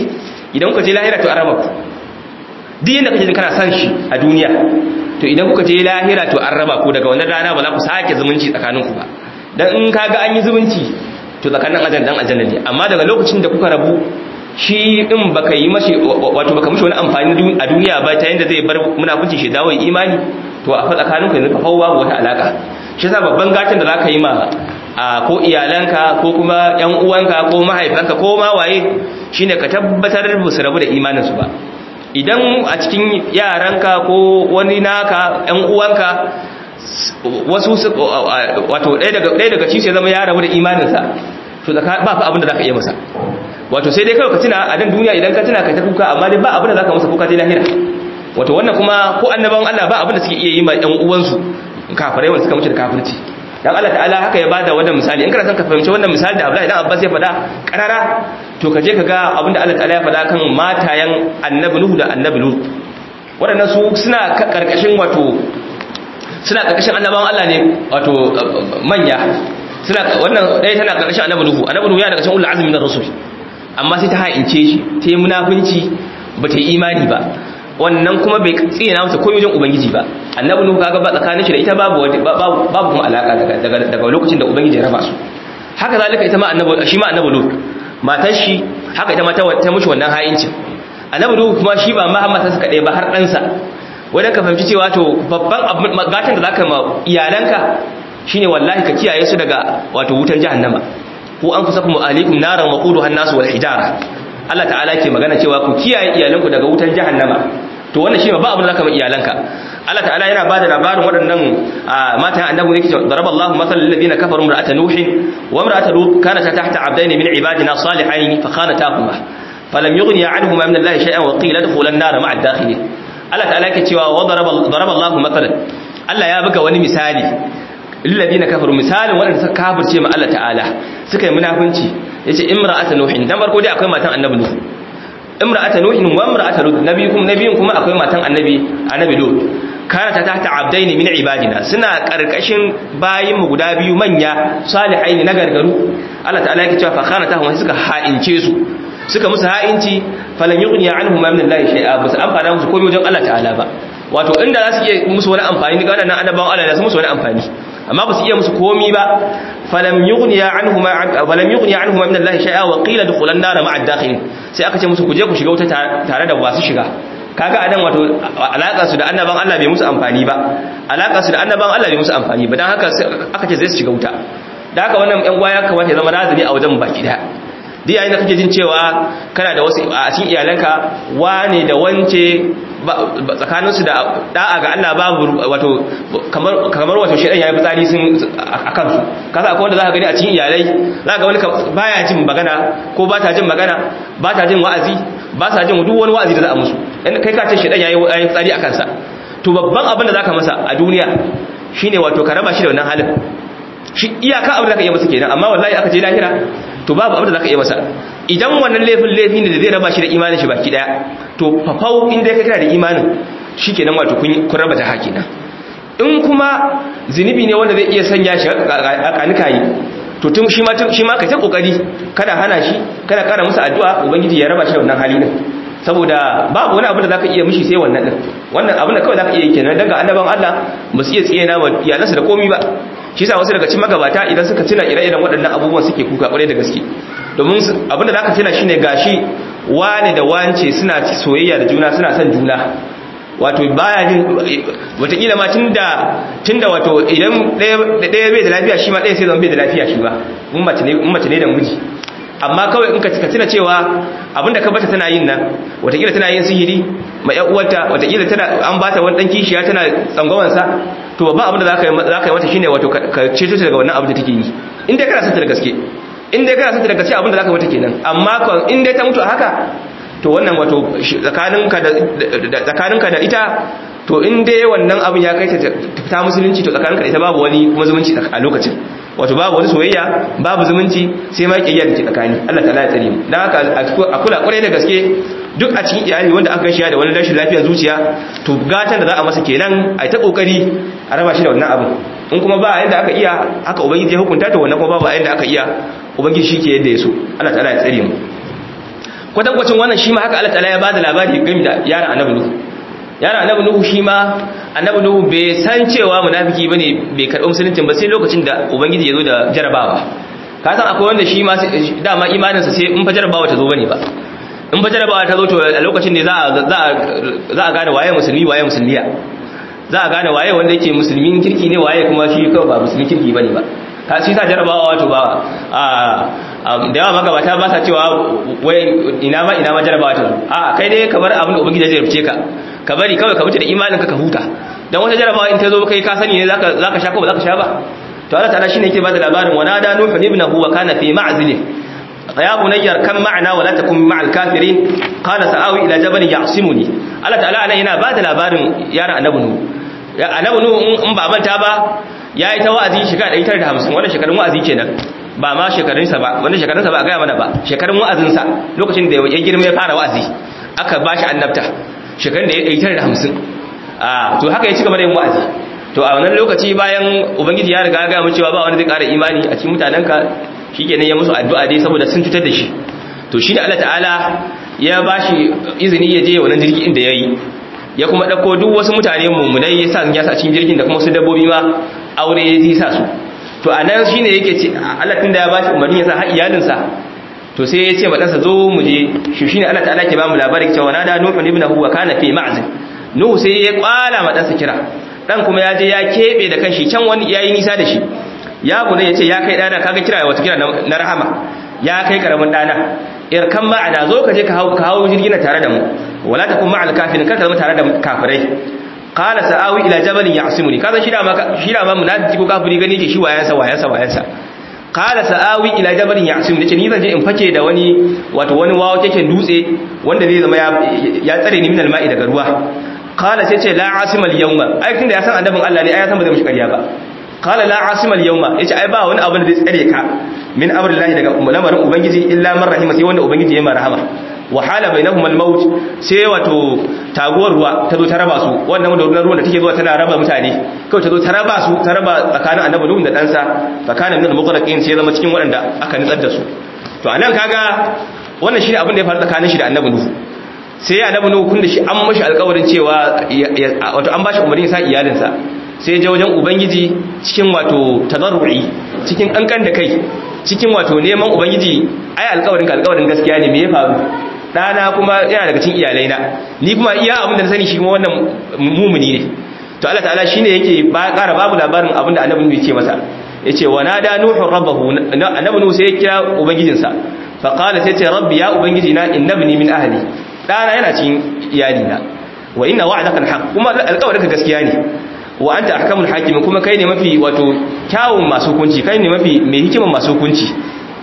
idan kuka je lahira to an raba ku duk yanda kake jin kana san shi a duniya to idan kuka je lahira to an raba ku daga wannan rana ba za ku sake zumunci tsakanin ku ba dan in kaga an yi zumunci to tsakanin ajan dan aljanna ne amma daga lokacin da kuka rabu shi din baka yi mashi wato baka mishi wani amfani a duniya ba ta yanda zai bar munafunci shi dawo imani to a fa tsakanin ku yanzu ka fawwa wata alaka shi yasa babban gatan da zaka yi ma a ko iyalanka ko kuma yan uwanka ko mahaifanka ko ma waye shine ka tabbatar ba su rabu da imanin su ba idan a cikin yaranka ko wani naka yan uwanka wasu wato ɗaya daga ɗaya daga cikin zama ya rabu da imaninsa to ba fa abin da zaka iya masa wato sai dai kawai ka tuna a dan duniya idan ka tuna ka ta kuka amma dai ba abin da zaka masa kuka ta lahira wato wannan kuma ko annabawan Allah ba abin da suke iya yi ma ƴan uwansu kafirai wanda suka mutu da kafirci dan Allah ta'ala haka ya bada wannan misali in kana son ka fahimci wannan misali da Abdullahi dan Abbas ya faɗa karara to ka je ka ga abin da Allah ta'ala ya faɗa kan matayen annabi Nuhu da annabi Lut waɗannan su suna karkashin wato suna karkashin annabawan Allah ne wato manya suna wannan ɗaya tana karkashin annabi Nuhu annabi Nuhu yana daga cikin ulul azmi na rasul amma sai ta haince shi ta yi munafunci ba ta yi imani ba wannan kuma bai tsina masa komai wajen ubangiji ba annabi nuhu kaga ba tsakanin shi da ita babu babu kuma alaka daga daga lokacin da ubangiji ya raba su haka zalika ita ma annabi shi ma annabi lut matar shi haka ita ma ta ta mushi wannan hayincin annabi nuhu kuma shi ba Muhammad sa kadai ba har dan sa wadan ka fahimci cewa to babban gatan da zaka ma iyalanka shine wallahi ka kiyaye su daga wato wutar jahannama ku anfusakum alaikum naran waquduha an-nas wal hijara Allah ta'ala ke magana cewa ku kiyaye iyalanku daga wutar jahannama to wannan shine ba abin da zaka mai iyalanka Allah ta'ala yana bada labarin waɗannan matan annabi ne cewa daraballahu masalan lil ladina kafaru imra'ata nuh wa imra'ata lut kanat tahta 'abdayn min ibadina salihayn fa khanatahuma falam yughni 'anhuma min Allah shay'an wa qila adkhulan nar ma'a ad-dakhilin Allah ta'ala yake cewa wa daraballahu masalan Allah ya buga wani misali lil ladina kafaru misalin waɗanda suka kafirce ma Allah ta'ala suka yi munafunci yace imra'ata nuhin dan farko dai akwai matan annabi nuh imra'ata nuhin wa imra'ata lut nabi kuma nabiyin kuma akwai matan annabi annabi lut kana ta tahta abdaini min ibadina suna karkashin bayin mu guda biyu manya salihaini na gargaru Allah ta'ala yake cewa fa kana ta hum suka ha'ince su suka musu ha'inci falan yughni anhum min Allah shay'a bas amfana musu komai wajen Allah ta'ala ba wato inda za su iya musu wani amfani ga wadannan annabawan Allah da su musu wani amfani amma ba su iya musu komi ba falam yughniya anhuma falam yughniya anhuma min Allah shay'a wa qila dukhulan nar ma'a ad-dakhilin sai aka ce musu ku je ku shiga wuta tare da wasu shiga kaga anan wato alaka su da annaban Allah bai musu amfani ba alaka su da annaban Allah bai musu amfani ba dan haka aka ce zai su shiga wuta da haka wannan yan gwaya kamata ya zama razumi a wajen baki daya duk yayin da kake jin cewa kana da wasu a cikin iyalanka wane da wance tsakaninsu da da'a ga Allah babu wato kamar kamar wato shedan yayi fitsari sun akan su kaza akwai wanda zaka gani a cikin iyalai zaka ga wani baya jin magana ko ba ta jin magana ba ta jin wa'azi ba sa jin duk wani wa'azi da za a musu kai ka ce shedan yayi yayi fitsari akan sa to babban abin da zaka masa a duniya shine wato ka raba shi da wannan halin shi iyaka abin da zaka iya masa kenan amma wallahi aka je lahira to babu abin da zaka iya masa idan wannan laifin laifi ne da zai raba shi da imanin shi baki daya to fafau in dai ka kana da imanin shikenan wato kun kun raba ta hakina in kuma zinubi ne wanda zai iya sanya shi a kanikayi to tun shi ma shi ma kai ta kokari kada hana shi kada kara musu addu'a ubangiji ya raba shi da wannan hali din saboda babu wani abu da zaka iya mishi sai wannan din wannan abin da kawai zaka iya kenan daga annaban Allah ba su iya tsiyana wa iyalansu da komai ba shi yasa wasu daga cikin magabata idan suka tuna ire-iren waɗannan abubuwan suke kuka kwarai da gaske domin abin da zaka tuna shine gashi wane da wance suna soyayya da juna suna son juna wato baya jin watakila ma tunda tunda wato idan ɗaya bai da lafiya shi ma ɗaya sai zama bai da lafiya shi ba in mace ne da miji amma kawai in ka tuna cewa abinda ka bata tana yin nan watakila tana yin sihiri ma ƴan uwarta watakila tana an bata wani dan kishiya tana tsangwamansa to babban abin da zaka yi zaka yi mata shine wato ka ceto ta daga wannan abin da take yi in dai kana son ta da gaske in dai kana son ta da gaske abin da zaka mata kenan amma in dai ta mutu haka to wannan wato tsakaninka da tsakaninka da ita to in dai wannan abin ya kai ta ta musulunci to tsakaninka da ita babu wani kuma zumunci a lokacin wato babu wani soyayya babu zumunci sai ma kiyayya da ke tsakani Allah ta'ala ya tsare mu dan haka a kula kwarai da gaske duk a cikin iyali wanda aka shi da wani rashin lafiyar zuciya to gatan da za a masa kenan a ta kokari a raba shi da wannan abin in kuma ba yadda aka iya haka ubangiji ya hukunta to wannan kuma babu yadda aka iya ubangiji shi ke yadda ya so Allah ta'ala ya tsare mu kwatankwacin wannan shi ma haka Allah ta'ala ya bada labari game da yaran annabi nuhu yaran annabi nuhu shi ma annabi nuhu bai san cewa munafiki bane bai karɓi musulunci ba sai lokacin da ubangiji ya zo da jarabawa ka san akwai wanda shi ma dama imaninsa sai in fa jarabawa ta zo bane ba in fa jarabawa ta zo to a lokacin ne za a za a gane waye musulmi waye musulmiya za a gane waye wanda yake musulmin kirki ne waye kuma shi kawai ba musulmin kirki bane ba ka shi sa jarabawa wato ba a da yawa magabata ba sa cewa wai ina ma ina ma jarabawa ta zo a kai dai kamar abin da ubangiji ya rubuce ka ka bari kawai ka mutu da imanin ka ka huta dan wata jarabawa in ta zo kai ka sani ne zaka zaka sha ko ba zaka sha ba to Allah ta'ala shine yake bada labarin wa nada nuhu ibnahu wa kana fi ma'zili ya bunayyar kan ma'ana wa la takun ma'al kafirin qala sa'awi ila jabalin ya'simuni Allah ta'ala anan yana bada labarin yaran annabi nuhu annabi nuhu in ba manta ba yayi ta wa'azi shekara 150 wannan shekarun wa'azi kenan ba ma shekarunsa ba wannan shekarunsa ba a gaya mana ba shekarun wa'azinsa lokacin da ya girma ya fara wa'azi aka bashi annabta shekarun da ya 150 a to haka ya ci gaba da yin wa'azi to a wannan lokaci bayan ubangiji ya riga ga mu cewa ba wanda zai ƙara imani a cikin mutanenka shikenan ya musu addu'a dai saboda sun cutar da shi to shi ne Allah ta'ala ya bashi izini ya je wannan jirgi inda yayi ya kuma dauko duk wasu mutane mummunai ya sa ya sa cikin jirgin da kuma su dabbobi ma aure ya ji sa su to anan shine yake ce Allah tunda ya bashi umarni ya sa har iyalinsa to sai ya ce ma ɗansa zo mu je shi shine Allah ta'ala ke ba mu labari cewa nada nuhu ibnahu wa kana fi ma'zin nuhu sai ya kwala ma ɗansa kira dan kuma ya je ya kebe da kanshi can wani yayi nisa da shi ya gune ya ce ya kai dana kaga kira wata kira na rahama ya kai karamin dana irkan ma'ana zo ka je ka hawo ka hawo jirgin tare da mu wala takun ma'al kafirin kar ka zama tare da kafirai qala sa'awi ila jabalin ya'simuni kaza shi da ma shi da ma munafiki ko kafiri gani ke shi wayansa wayansa wayansa qala sa'awi ila jabalin ya'simuni ce ni zan je in fake da wani wato wani wawo keken dutse wanda zai zama ya tsare ni min alma'i daga ruwa qala sai ce la asima al-yawma ai tunda ya san annabin Allah ne ai ya san ba zai mishi ƙarya ba qala la asima al-yawma yace ai ba wani abu da zai tsare ka min amrillahi daga lamarin ubangiji illa man rahima sai wanda ubangiji ya marhama wa hala bainahum al-maut sai wato taguwar ruwa ta zo ta raba su wannan da ruwan da take zuwa tana raba mutane kawai ta zo ta raba su ta raba tsakanin annabi nuhu da ɗansa tsakanin min al-mughraqin sai zama cikin waɗanda aka nutsar da su to anan kaga wannan shine abin da ya faru tsakanin shi da annabi nuhu sai annabi nuhu kun da shi an mashi alƙawarin cewa wato an bashi umarni sa iyalinsa sai ya wajen ubangiji cikin wato tazarru'i cikin kankan da kai cikin wato neman ubangiji ai alƙawarin ka alƙawarin gaskiya ne me ya faru dana kuma yana daga cikin iyalaina ni kuma iya abin da na sani shi kuma wannan mumuni ne to Allah ta'ala shine yake ba ƙara babu labarin abin da annabi yake masa yace wa nada nuhu rabbahu annabi nuhu sai ya kira ubangijinsa fa qala sai ce rabbi ya ubangiji na innabni min ahli dana yana cikin iyalina wa inna wa'daka alhaq kuma alƙawarinka gaskiya ne wa anta ahkamul hakim kuma kai ne mafi wato kyawun masu hukunci kai ne mafi mai hikiman masu hukunci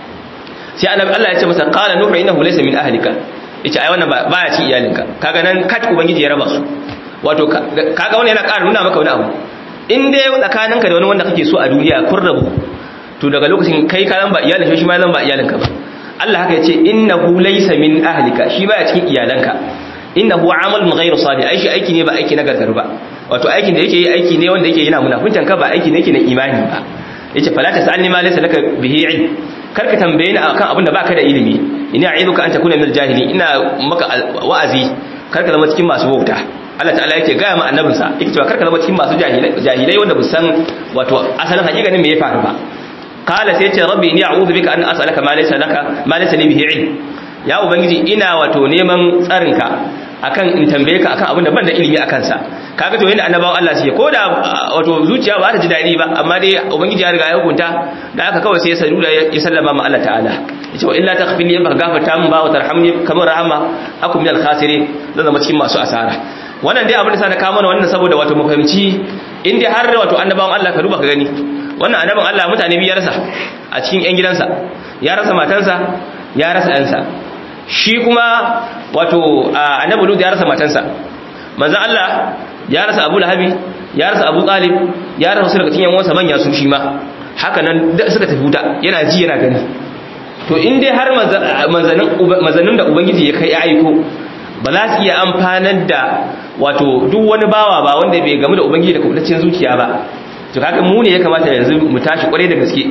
sai annabi Allah ya ce masa qala nuhu innahu laysa min ahlika yace ai wannan baya cikin iyalinka kaga nan kat ubangiji ya raba su wato kaga wannan yana ƙara nuna maka wani abu in dai tsakaninka da wani wanda kake so a duniya kun rabu to daga lokacin kai ka zan ba iyalin shi ma zan ba iyalinka ba Allah haka yace innahu laysa min ahlika shi baya cikin iyalanka innahu amalun ghayru salih ai shi aiki ne ba aiki na gargaru ba wato aikin da yake yi aiki ne wanda yake yana munafuntan ka ba aiki ne yake na imani ba yace fala tasalni ma laysa laka bihi ilm karka tambaye ni akan abin da baka da ilimi ina a'iduka an takuna min jahili ina maka wa'azi karka zama cikin masu wauta Allah ta'ala yake ga ma annabinsa yake cewa karka zama cikin masu jahilai jahilai wanda bu san wato asalin hakikanin me ya faru ba qala sai yace rabbi inni a'udhu bika an as'alaka ma laysa laka ma laysa li bihi ilm ya ubangiji ina wato neman tsarinka akan in tambaye ka akan abin da ban da ilimi akan sa kaga to yanda annabawan Allah suke ko da wato zuciya ba ta ji dadi ba amma dai ubangiji ya riga ya hukunta da aka kawai sai ya sanu da ya sallama ma Allah ta'ala yace wa illa taghfirli in baka gafarta min ba wa tarhamni kamar rahama akum minal khasirin zan zama cikin masu asara wannan dai abin da sa na kawo mana wannan saboda wato mu fahimci in dai har wato annabawan Allah ka duba ka gani wannan annabin Allah mutane biyu ya rasa a cikin yan gidansa ya rasa matansa ya rasa ɗansa shi kuma wato annabi lut ya rasa matansa manzon Allah ya rasa Abu Lahabi ya rasa Abu Talib ya rasa wasu daga cikin yan manya su shi ma haka nan suka tafi wuta yana ji yana gani to in dai har manzannin da ubangiji ya kai ya aiko ba za su iya amfanar da wato duk wani bawa ba wanda bai gamu da ubangiji da kubutaccen zuciya ba to kaga mu ne ya kamata yanzu mu tashi kwarai da gaske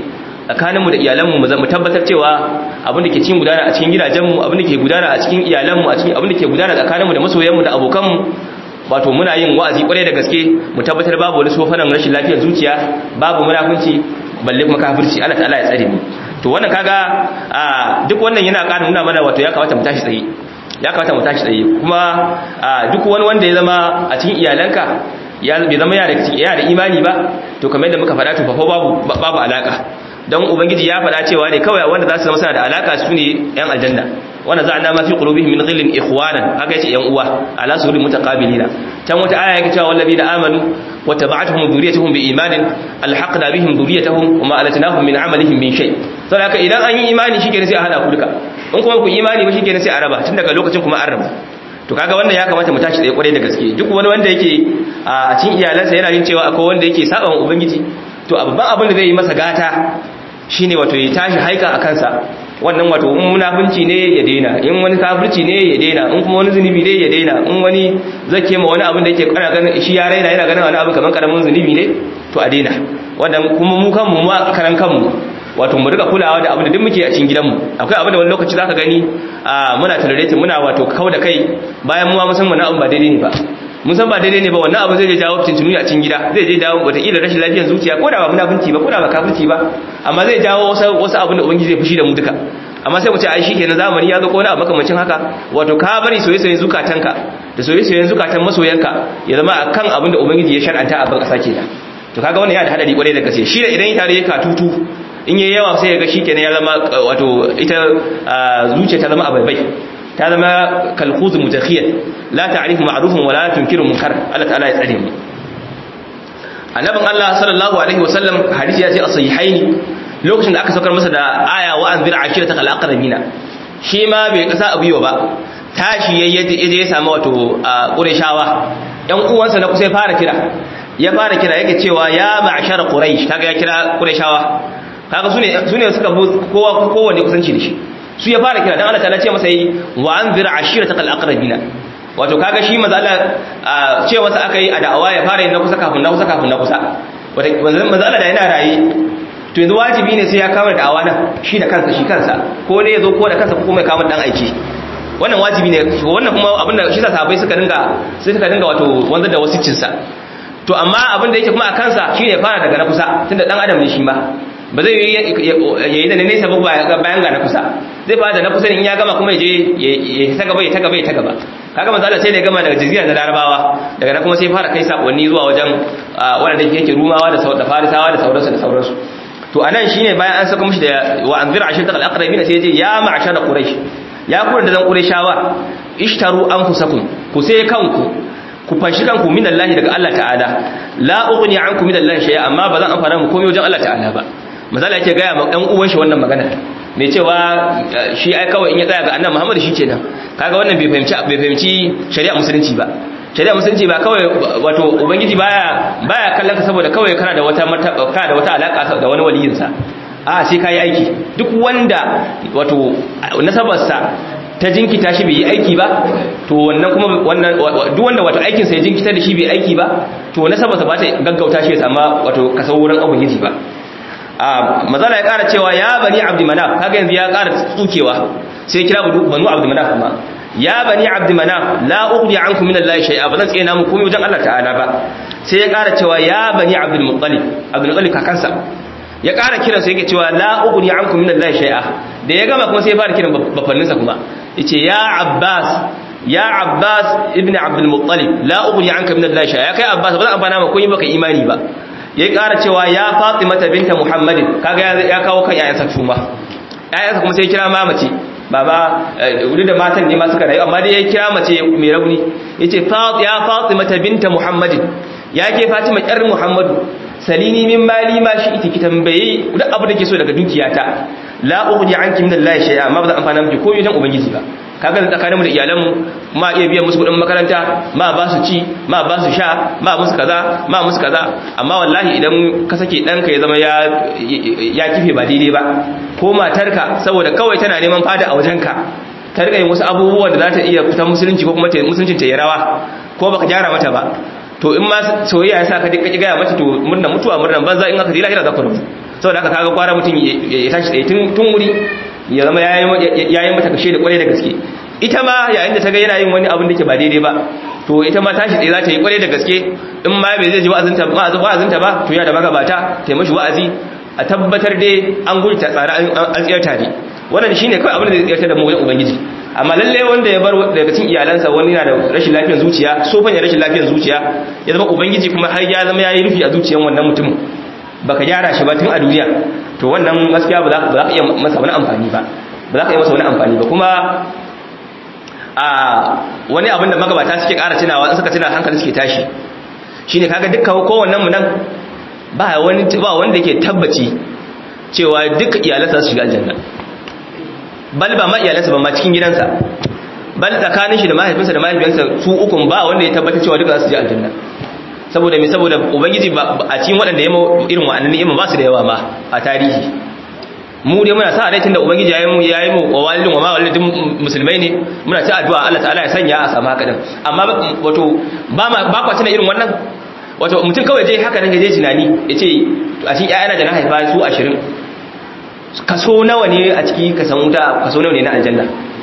tsakaninmu da iyalanmu mu tabbatar cewa abin da ke cikin gudana a cikin gidajenmu abin da ke gudana a cikin iyalanmu a cikin abin da ke gudana tsakaninmu da masoyanmu da abokanmu wato muna yin wa'azi kwarai da gaske mu tabbatar babu wani sofanan rashin lafiyar zuciya babu munafunci balle kuma kafirci Allah ta'ala ya tsare mu to wannan kaga duk wannan yana ƙara nuna mana wato ya kamata mu tashi tsaye ya kamata mu tashi tsaye kuma duk wani wanda ya zama a cikin iyalanka ya bai zama yana da imani ba to kamar yadda muka faɗa to fa babu babu alaka don ubangiji ya faɗa cewa ne kawai wanda za su zama suna da alaka su ne yan aljanna wanda za a nama fi qulubihim min ghillin ikhwanan haka yace yan uwa ala sururi mutaqabilina can wata aya yake cewa wallazina amanu wa taba'atuhum dhurriyyatuhum bi imanin alhaqna bihim dhurriyyatuhum wa ma alatnahum min amalihim min shay saboda haka idan an yi imani shikenan sai a hada ku duka in kuma ku imani ba shikenan sai a raba tun daga lokacin kuma an raba to kaga wannan ya kamata mu tashi tsaye kwarai da gaske duk wani wanda yake a cikin iyalansa yana yin cewa akwai wanda yake saba wa ubangiji to babban abin da zai yi masa gata shine wato ya tashi haika a kansa wannan wato in munafunci ne ya daina in wani kafirci ne ya daina in kuma wani zunubi ne ya daina in wani zake ma wani abin da yake kana ganin shi ya raina yana ganin wani abu kamar karamin zunubi ne to a daina wannan kuma mu kanmu mu karan kanmu wato mu riga kulawa da abin da duk muke a cikin gidanmu akwai abin da wani lokaci zaka gani muna tolerating muna wato kau da kai bayan mu ma musamman abin ba daidai ne ba mun san ba daidai ne ba wannan abu zai je jawo tuntuni a cikin gida zai je jawo wataƙila rashin lafiyar zuciya ko da ba munafunci ba ko da ba kafirci ba amma zai jawo wasu wasu abin da ubangiji zai fushi da mu duka amma sai mu ce ai shikenan zamani ya ga ko wani abu makamancin haka wato ka bari soyayyen zukatanka da soyayyen zukatan masoyanka ya zama akan abin da ubangiji ya shar'anta a ban kasa kenan to kaga wannan ya da hadari kwarai da gaske shi da idan ita da ya katutu in yayi yawa sai ya ga shikenan ya zama wato ita zuciya ta zama abai ta zama kalkhuz mutakhiyat la ta'rifu ma'rufun wa la tunkiru munkar Allah ta'ala ya tsare mu annabin Allah sallallahu alaihi wasallam hadisi ya ce a sahihaini lokacin da aka saukar masa da aya wa anzir ashirata kal aqrabina shi ma bai kasa abiyo ba tashi yayi ya samu wato qurayshawa yan uwansa na kusa ya fara kira ya fara kira yake cewa ya ma'shar quraish kaga ya kira qurayshawa kaga sune sune suka kowa kowanne kusanci da shi su ya fara kira dan Allah ta'ala ce masa yi wa anzir ashiratakal aqrabina wato kaga shi manzo Allah ce masa aka yi a da'awa ya fara yin na kusa kafin na kusa kafin na kusa wato manzo Allah da yana rayi to yanzu wajibi ne sai ya kama da'awa nan shi da kansa shi kansa ko ne yazo ko da kansa ko kuma ya kama dan aiki wannan wajibi ne wannan kuma abinda shi sa sahabbai suka dinga sai suka dinga wato wanzar da wasicin sa to amma abin da yake kuma a kansa shine ya fara daga na kusa tunda dan adam ne shi ma ba zai yi da nesa ba bayan ga na kusa zai fara da na kusa in ya gama kuma ya je ya ta gaba ya ta gaba ya ta gaba kaga manzo Allah sai da ya gama daga jazira na larabawa daga nan kuma sai fara kai sakonni zuwa wajen wanda yake rumawa da da farisawa da sauransu da sauransu to anan shine bayan an saka mishi da wa anzir ashirta al-aqrabina sai ya ce ya ma'ashara quraish ya ku da zan qurayshawa ishtaru anfusakum ku sai kanku ku fashi kanku min Allah daga Allah ta'ala la ughni ankum min Allah shay'a amma ba zan amfana mu komai wajen Allah ta'ala ba misali yake gaya ma ɗan uwan shi wannan magana mai cewa shi ai kawai in ya tsaya ga annabi Muhammad shi kenan kaga wannan bai fahimci bai fahimci shari'a musulunci ba shari'a musulunci ba kawai wato ubangiji baya baya kallon ka saboda kawai kana da wata kana da wata alaka da wani waliyin sa a sai kai aiki duk wanda wato nasabarsa ta jinkita shi bai yi aiki ba to wannan kuma wannan duk wanda wato aikin sa ya jinkita da shi bai aiki ba to nasabarsa ba ta gaggauta shi ya sama wato kasar wurin ubangiji ba mazala ya ƙara cewa ya bani abdi manaf kaga yanzu ya ƙara tsukewa sai kira banu abdi manaf kuma ya bani abdi manaf la ughni ankum min allahi shay'a ba zan tsena muku komai wajen Allah ta'ala ba sai ya ƙara cewa ya bani abdul muttalib abdul muttalib kakansa ya ƙara kiran sai yake cewa la ughni ankum min allahi shay'a da ya gama kuma sai ya fara kiran bafanninsa kuma yace ya abbas ya abbas ibn abdul muttalib la ughni anka min allahi shay'a kai abbas ba zan amfana maka komai baka imani ba ya ƙara cewa ya fatimata binta muhammadin kaga ya kawo kan yayansa tuma yayansa kuma sai kira mamace baba wuri da matan ne ma suka rayu amma dai ya kira mace mai rauni yace ya fatimata binta muhammadin ya ke fatima yar muhammadu salini min mali ma shi ita ki tambaye duk abu da ke so daga dukiyata la ughni anki min allahi shay'a amma ba zan amfana miki komai dan ubangiji ba kaga da tsakaninmu da iyalanmu ma iya biyan musu kudin makaranta ma ba su ci ma ba su sha ma musu kaza ma musu kaza amma wallahi idan ka sake danka ya zama ya ya kife ba daidai ba ko matarka saboda kawai tana neman fada a wajenka ta rika yin wasu abubuwan da za ta iya fitan musulunci ko kuma musuluncin ta yi rawa ko baka gyara mata ba to in ma soyayya ya sa ka dika gaya mata to murna mutuwa murnan banza in aka ji lahira za ku rubu saboda haka kaga kwara mutum ya tashi tsaye tun wuri ya zama yayin mata kashe da kwarai da gaske ita ma yayin da ta ga yana yin wani abin da ke ba daidai ba to ita ma tashi tsaye za ta yi kwarai da gaske in ma bai zai ji wa'azinta wa'azinta ba to ya da magabata ta mashi wa'azi a tabbatar dai an gudu ta tsara an tsiyar tare wannan shine kawai abin da zai tsiyar da mu wajen ubangiji amma lalle wanda ya bar daga cikin iyalansa wani yana da rashin lafiyar zuciya sofan ya rashin lafiyar zuciya ya zama ubangiji kuma har ya zama yayi rufi a zuciyar wannan mutumin baka gyara shi ba tun a duniya to wannan gaskiya ba za ka iya masa wani amfani ba ba za ka iya masa wani amfani ba kuma a wani abin da magabata suke ƙara tunawa in suka tuna hankali suke tashi shine kaga dukkan kowannen mu nan ba wani ba wanda yake tabbaci cewa duk iyalansa su shiga aljanna bal ba ma iyalansa ba ma cikin gidansa bal tsakanin shi da mahaifinsa da mahaifiyansa su ukun ba wanda ya tabbata cewa duka za su je aljanna saboda me saboda ubangiji a cikin waɗanda ya irin wa'annan ni'ima ba su da yawa ma a tarihi mu dai muna sa rai tunda ubangiji ya yi mu ya yi mu wa walidin wa ma walidin musulmai ne muna ta addu'a Allah ta'ala ya sanya a samu haka din amma wato ba ma ba kwa tuna irin wannan wato mutum kawai je haka nan je tunani ya ce a cikin ƴaƴana da na haifa su 20 kaso nawa ne a ciki ka san wuta kaso nawa ne na aljanna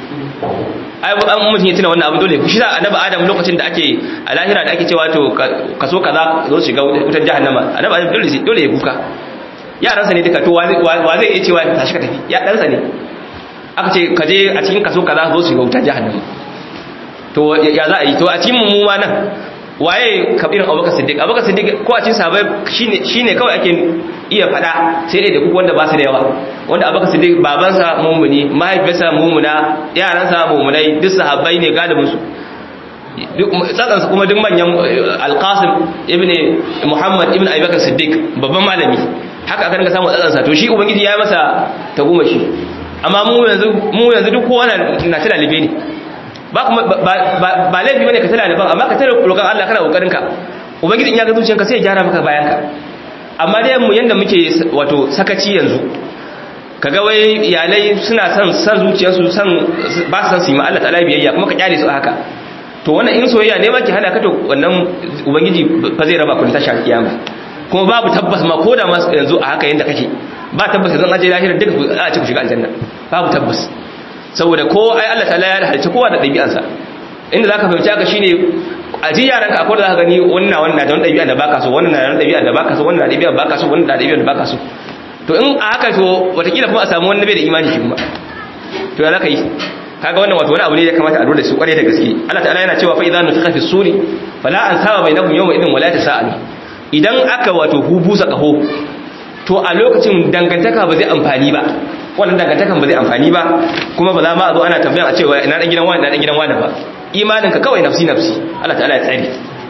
ai an mutum ya tuna wannan abu dole shi da annabi adam lokacin da ake a lahira da ake cewa to kaso kaza zo shiga wutar jahannama annabi adam dole dole ya kuka yaransa ne duka to wa zai iya cewa tashi ka tafi ya ɗansa ne aka ce ka je a cikin kaso kaza zo shiga wutar jahannama to ya za a yi to a cikin mu ma nan waye kabirin abubakar siddiq abubakar siddiq ko a cikin sahabbai shine shine kawai ake iya fada sai dai da kuku wanda ba su da yawa wanda abubakar siddiq babansa mumuni mahaifinsa mumuna yaransa mumunai duk sahabbai ne galibin su tsatsansa kuma duk manyan alqasim ibn muhammad ibn abubakar siddiq babban malami haka aka dinga samu tsatsansa to shi ubangiji ya masa tagomashi amma mu yanzu mu yanzu duk kowa na tana libe ne ba kuma ba laifi bane ka tana liban amma ka tana roƙon Allah kana kokarin ka ubangiji in ya ga zuciyarka sai ya gyara maka bayan ka amma dai mu yanda muke wato sakaci yanzu kaga wai iyalai suna son san zuciyarsu san ba su san su yi ma Allah ta'ala biyayya kuma ka kyale su haka to wannan in soyayya ne ma ki hana ka to wannan ubangiji fa zai raba ku ta shafi kiyama kuma babu tabbas ma ko da ma yanzu a haka yanda kake ba tabbas zan aje lahira duka a ci ku shiga aljanna babu tabbas saboda ko ai Allah ta'ala ya halicci kowa da ɗabi'arsa inda zaka fahimci haka shine a ji yaran ka akwai da zaka gani wannan wannan da wani ɗabi'a da baka so wannan na da ɗabi'a da baka so wannan da ɗabi'a baka so wannan da ɗabi'a da baka so to in a haka to watakila kuma a samu wani bai da imani shi kuma to ya zaka yi kaga wannan wato wani abu ne da kamata a dole su kware da gaske Allah ta'ala yana cewa fa idza nufiqa fi suri fala ansaba bainahum yawma idin wala tasaalu idan aka wato hubusa kaho to a lokacin dangantaka ba zai amfani ba wannan dangantakan ba zai amfani ba kuma ba za ma a zo ana tambayan a cewa ina dan gidan wani ina dan gidan wani ba imanin ka kawai nafsi nafsi Allah ta'ala ya tsare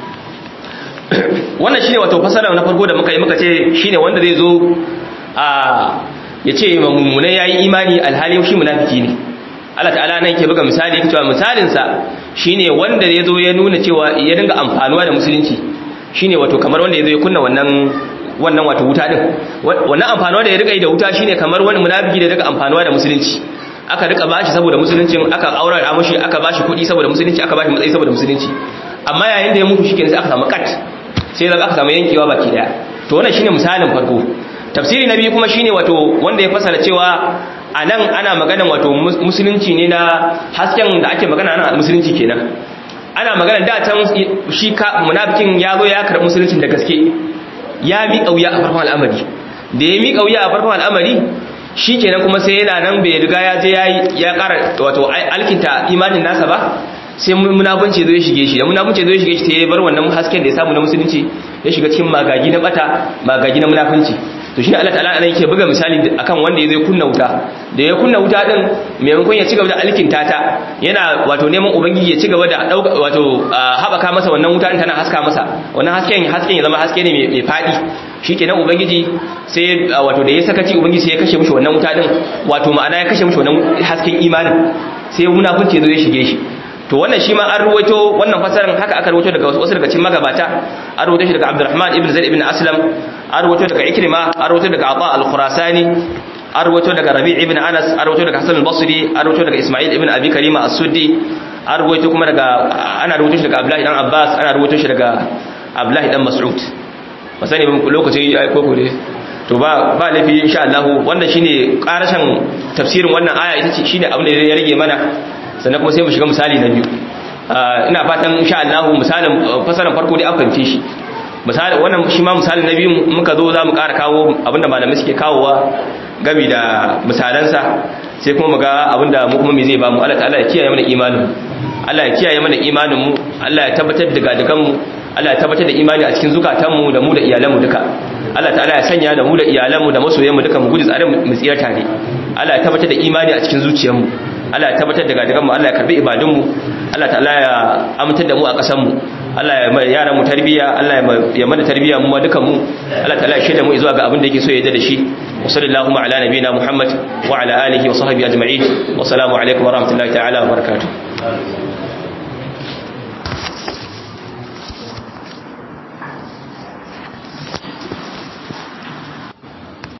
wannan shine wato fasara na farko da muka yi muka ce shine wanda zai zo a ya ce mummunai yayi imani alhali shi munafiki ne Allah ta'ala nan ke buga misali yake cewa misalin sa shine wanda ya zo ya nuna cewa ya dinga amfanuwa da musulunci shine wato kamar wanda ya zo ya kunna wannan wannan wato wuta din wannan amfanuwa da ya rika yi da wuta shine kamar wani munafiki da daga amfanuwa da musulunci aka rika bashi saboda musuluncin aka aura da mushi aka bashi kuɗi saboda musulunci aka bashi matsayi saboda musulunci amma yayin da ya mutu shikenan sai aka samu kat sai daga aka samu yankewa baki daya to wannan shine misalin farko tafsiri na biyu kuma shine wato wanda ya fasara cewa a nan ana maganan wato musulunci ne na hasken da ake magana ana musulunci kenan ana magana da can shi munafikin ya zo ya karɓi musuluncin da gaske ya miƙa wuya a farkon al'amari da ya miƙa wuya a farkon al'amari shi kenan kuma sai yana nan bai riga ya je ya ƙara wato alkinta imanin nasa ba sai munafunci zai shige shi da munafunci zai shige shi sai ya bar wannan hasken da ya samu na musulunci ya shiga cikin magagi na bata magagi na munafunci to shine Allah ta'ala anan yake buga misali akan wanda ya zai kunna wuta da ya kunna wuta din maimakon ya cigaba da alkinta ta yana wato neman ubangiji ya cigaba da dauka wato habaka masa wannan wuta din tana haska masa wannan hasken hasken ya zama haske ne mai fadi shikenan ubangiji sai wato da ya sakaci ubangiji sai ya kashe mishi wannan wuta din wato ma'ana ya kashe mishi wannan hasken imanin sai munafunci zo ya shige shi to wannan shi ma an ruwaito wannan fasarin haka aka ruwaito daga wasu daga cikin magabata an ruwaito shi daga Abdurrahman ibn Zaid ibn Aslam an ruwaito daga Ikrima an ruwaito daga Ata al-Khurasani an ruwaito daga Rabi' ibn Anas an ruwaito daga Hasan al-Basri an ruwaito daga Isma'il ibn Abi Karima as-Suddi an ruwaito kuma daga ana ruwaito shi daga Abdullah ibn Abbas ana ruwaito shi daga Abdullah ibn Mas'ud ba sani ban lokaci ya koko ne to ba ba lafi insha Allah wannan shine karashin tafsirin wannan aya ita ce shine abin da ya rage mana sannan kuma sai mu shiga misali na biyu ina fatan insha Allah misalin fasaran farko dai an fahimce shi misali wannan shi ma misali na biyu muka zo za mu ƙara kawo abinda malamai suke kawowa gami da misalansa sai kuma mu ga abinda mu kuma me zai ba mu Allah ta'ala ya kiyaye mana imanin Allah ya kiyaye mana imanin mu Allah ya tabbatar da gadigan mu Allah ya tabbatar da imani a cikin zukatanmu da mu da iyalanmu duka Allah ta'ala ya sanya da mu da iyalanmu da masoyanmu duka mu gudu tsare mu tsira tare Allah ya tabbatar da imani a cikin zuciyarmu Allah ya tabbatar da gadiganmu Allah ya karbi ibadunmu Allah ta'ala ya amintar da mu a ƙasarmu Allah ya mai yaran mu tarbiya Allah ya mana tarbiya mu ma dukan mu Allah ta'ala ya shaida mu zuwa ga abin da yake so ya yarda da shi wa sallallahu ala nabiyina Muhammad wa ala alihi wa sahbihi ajma'in wa assalamu alaikum wa rahmatullahi ta'ala wa barakatuh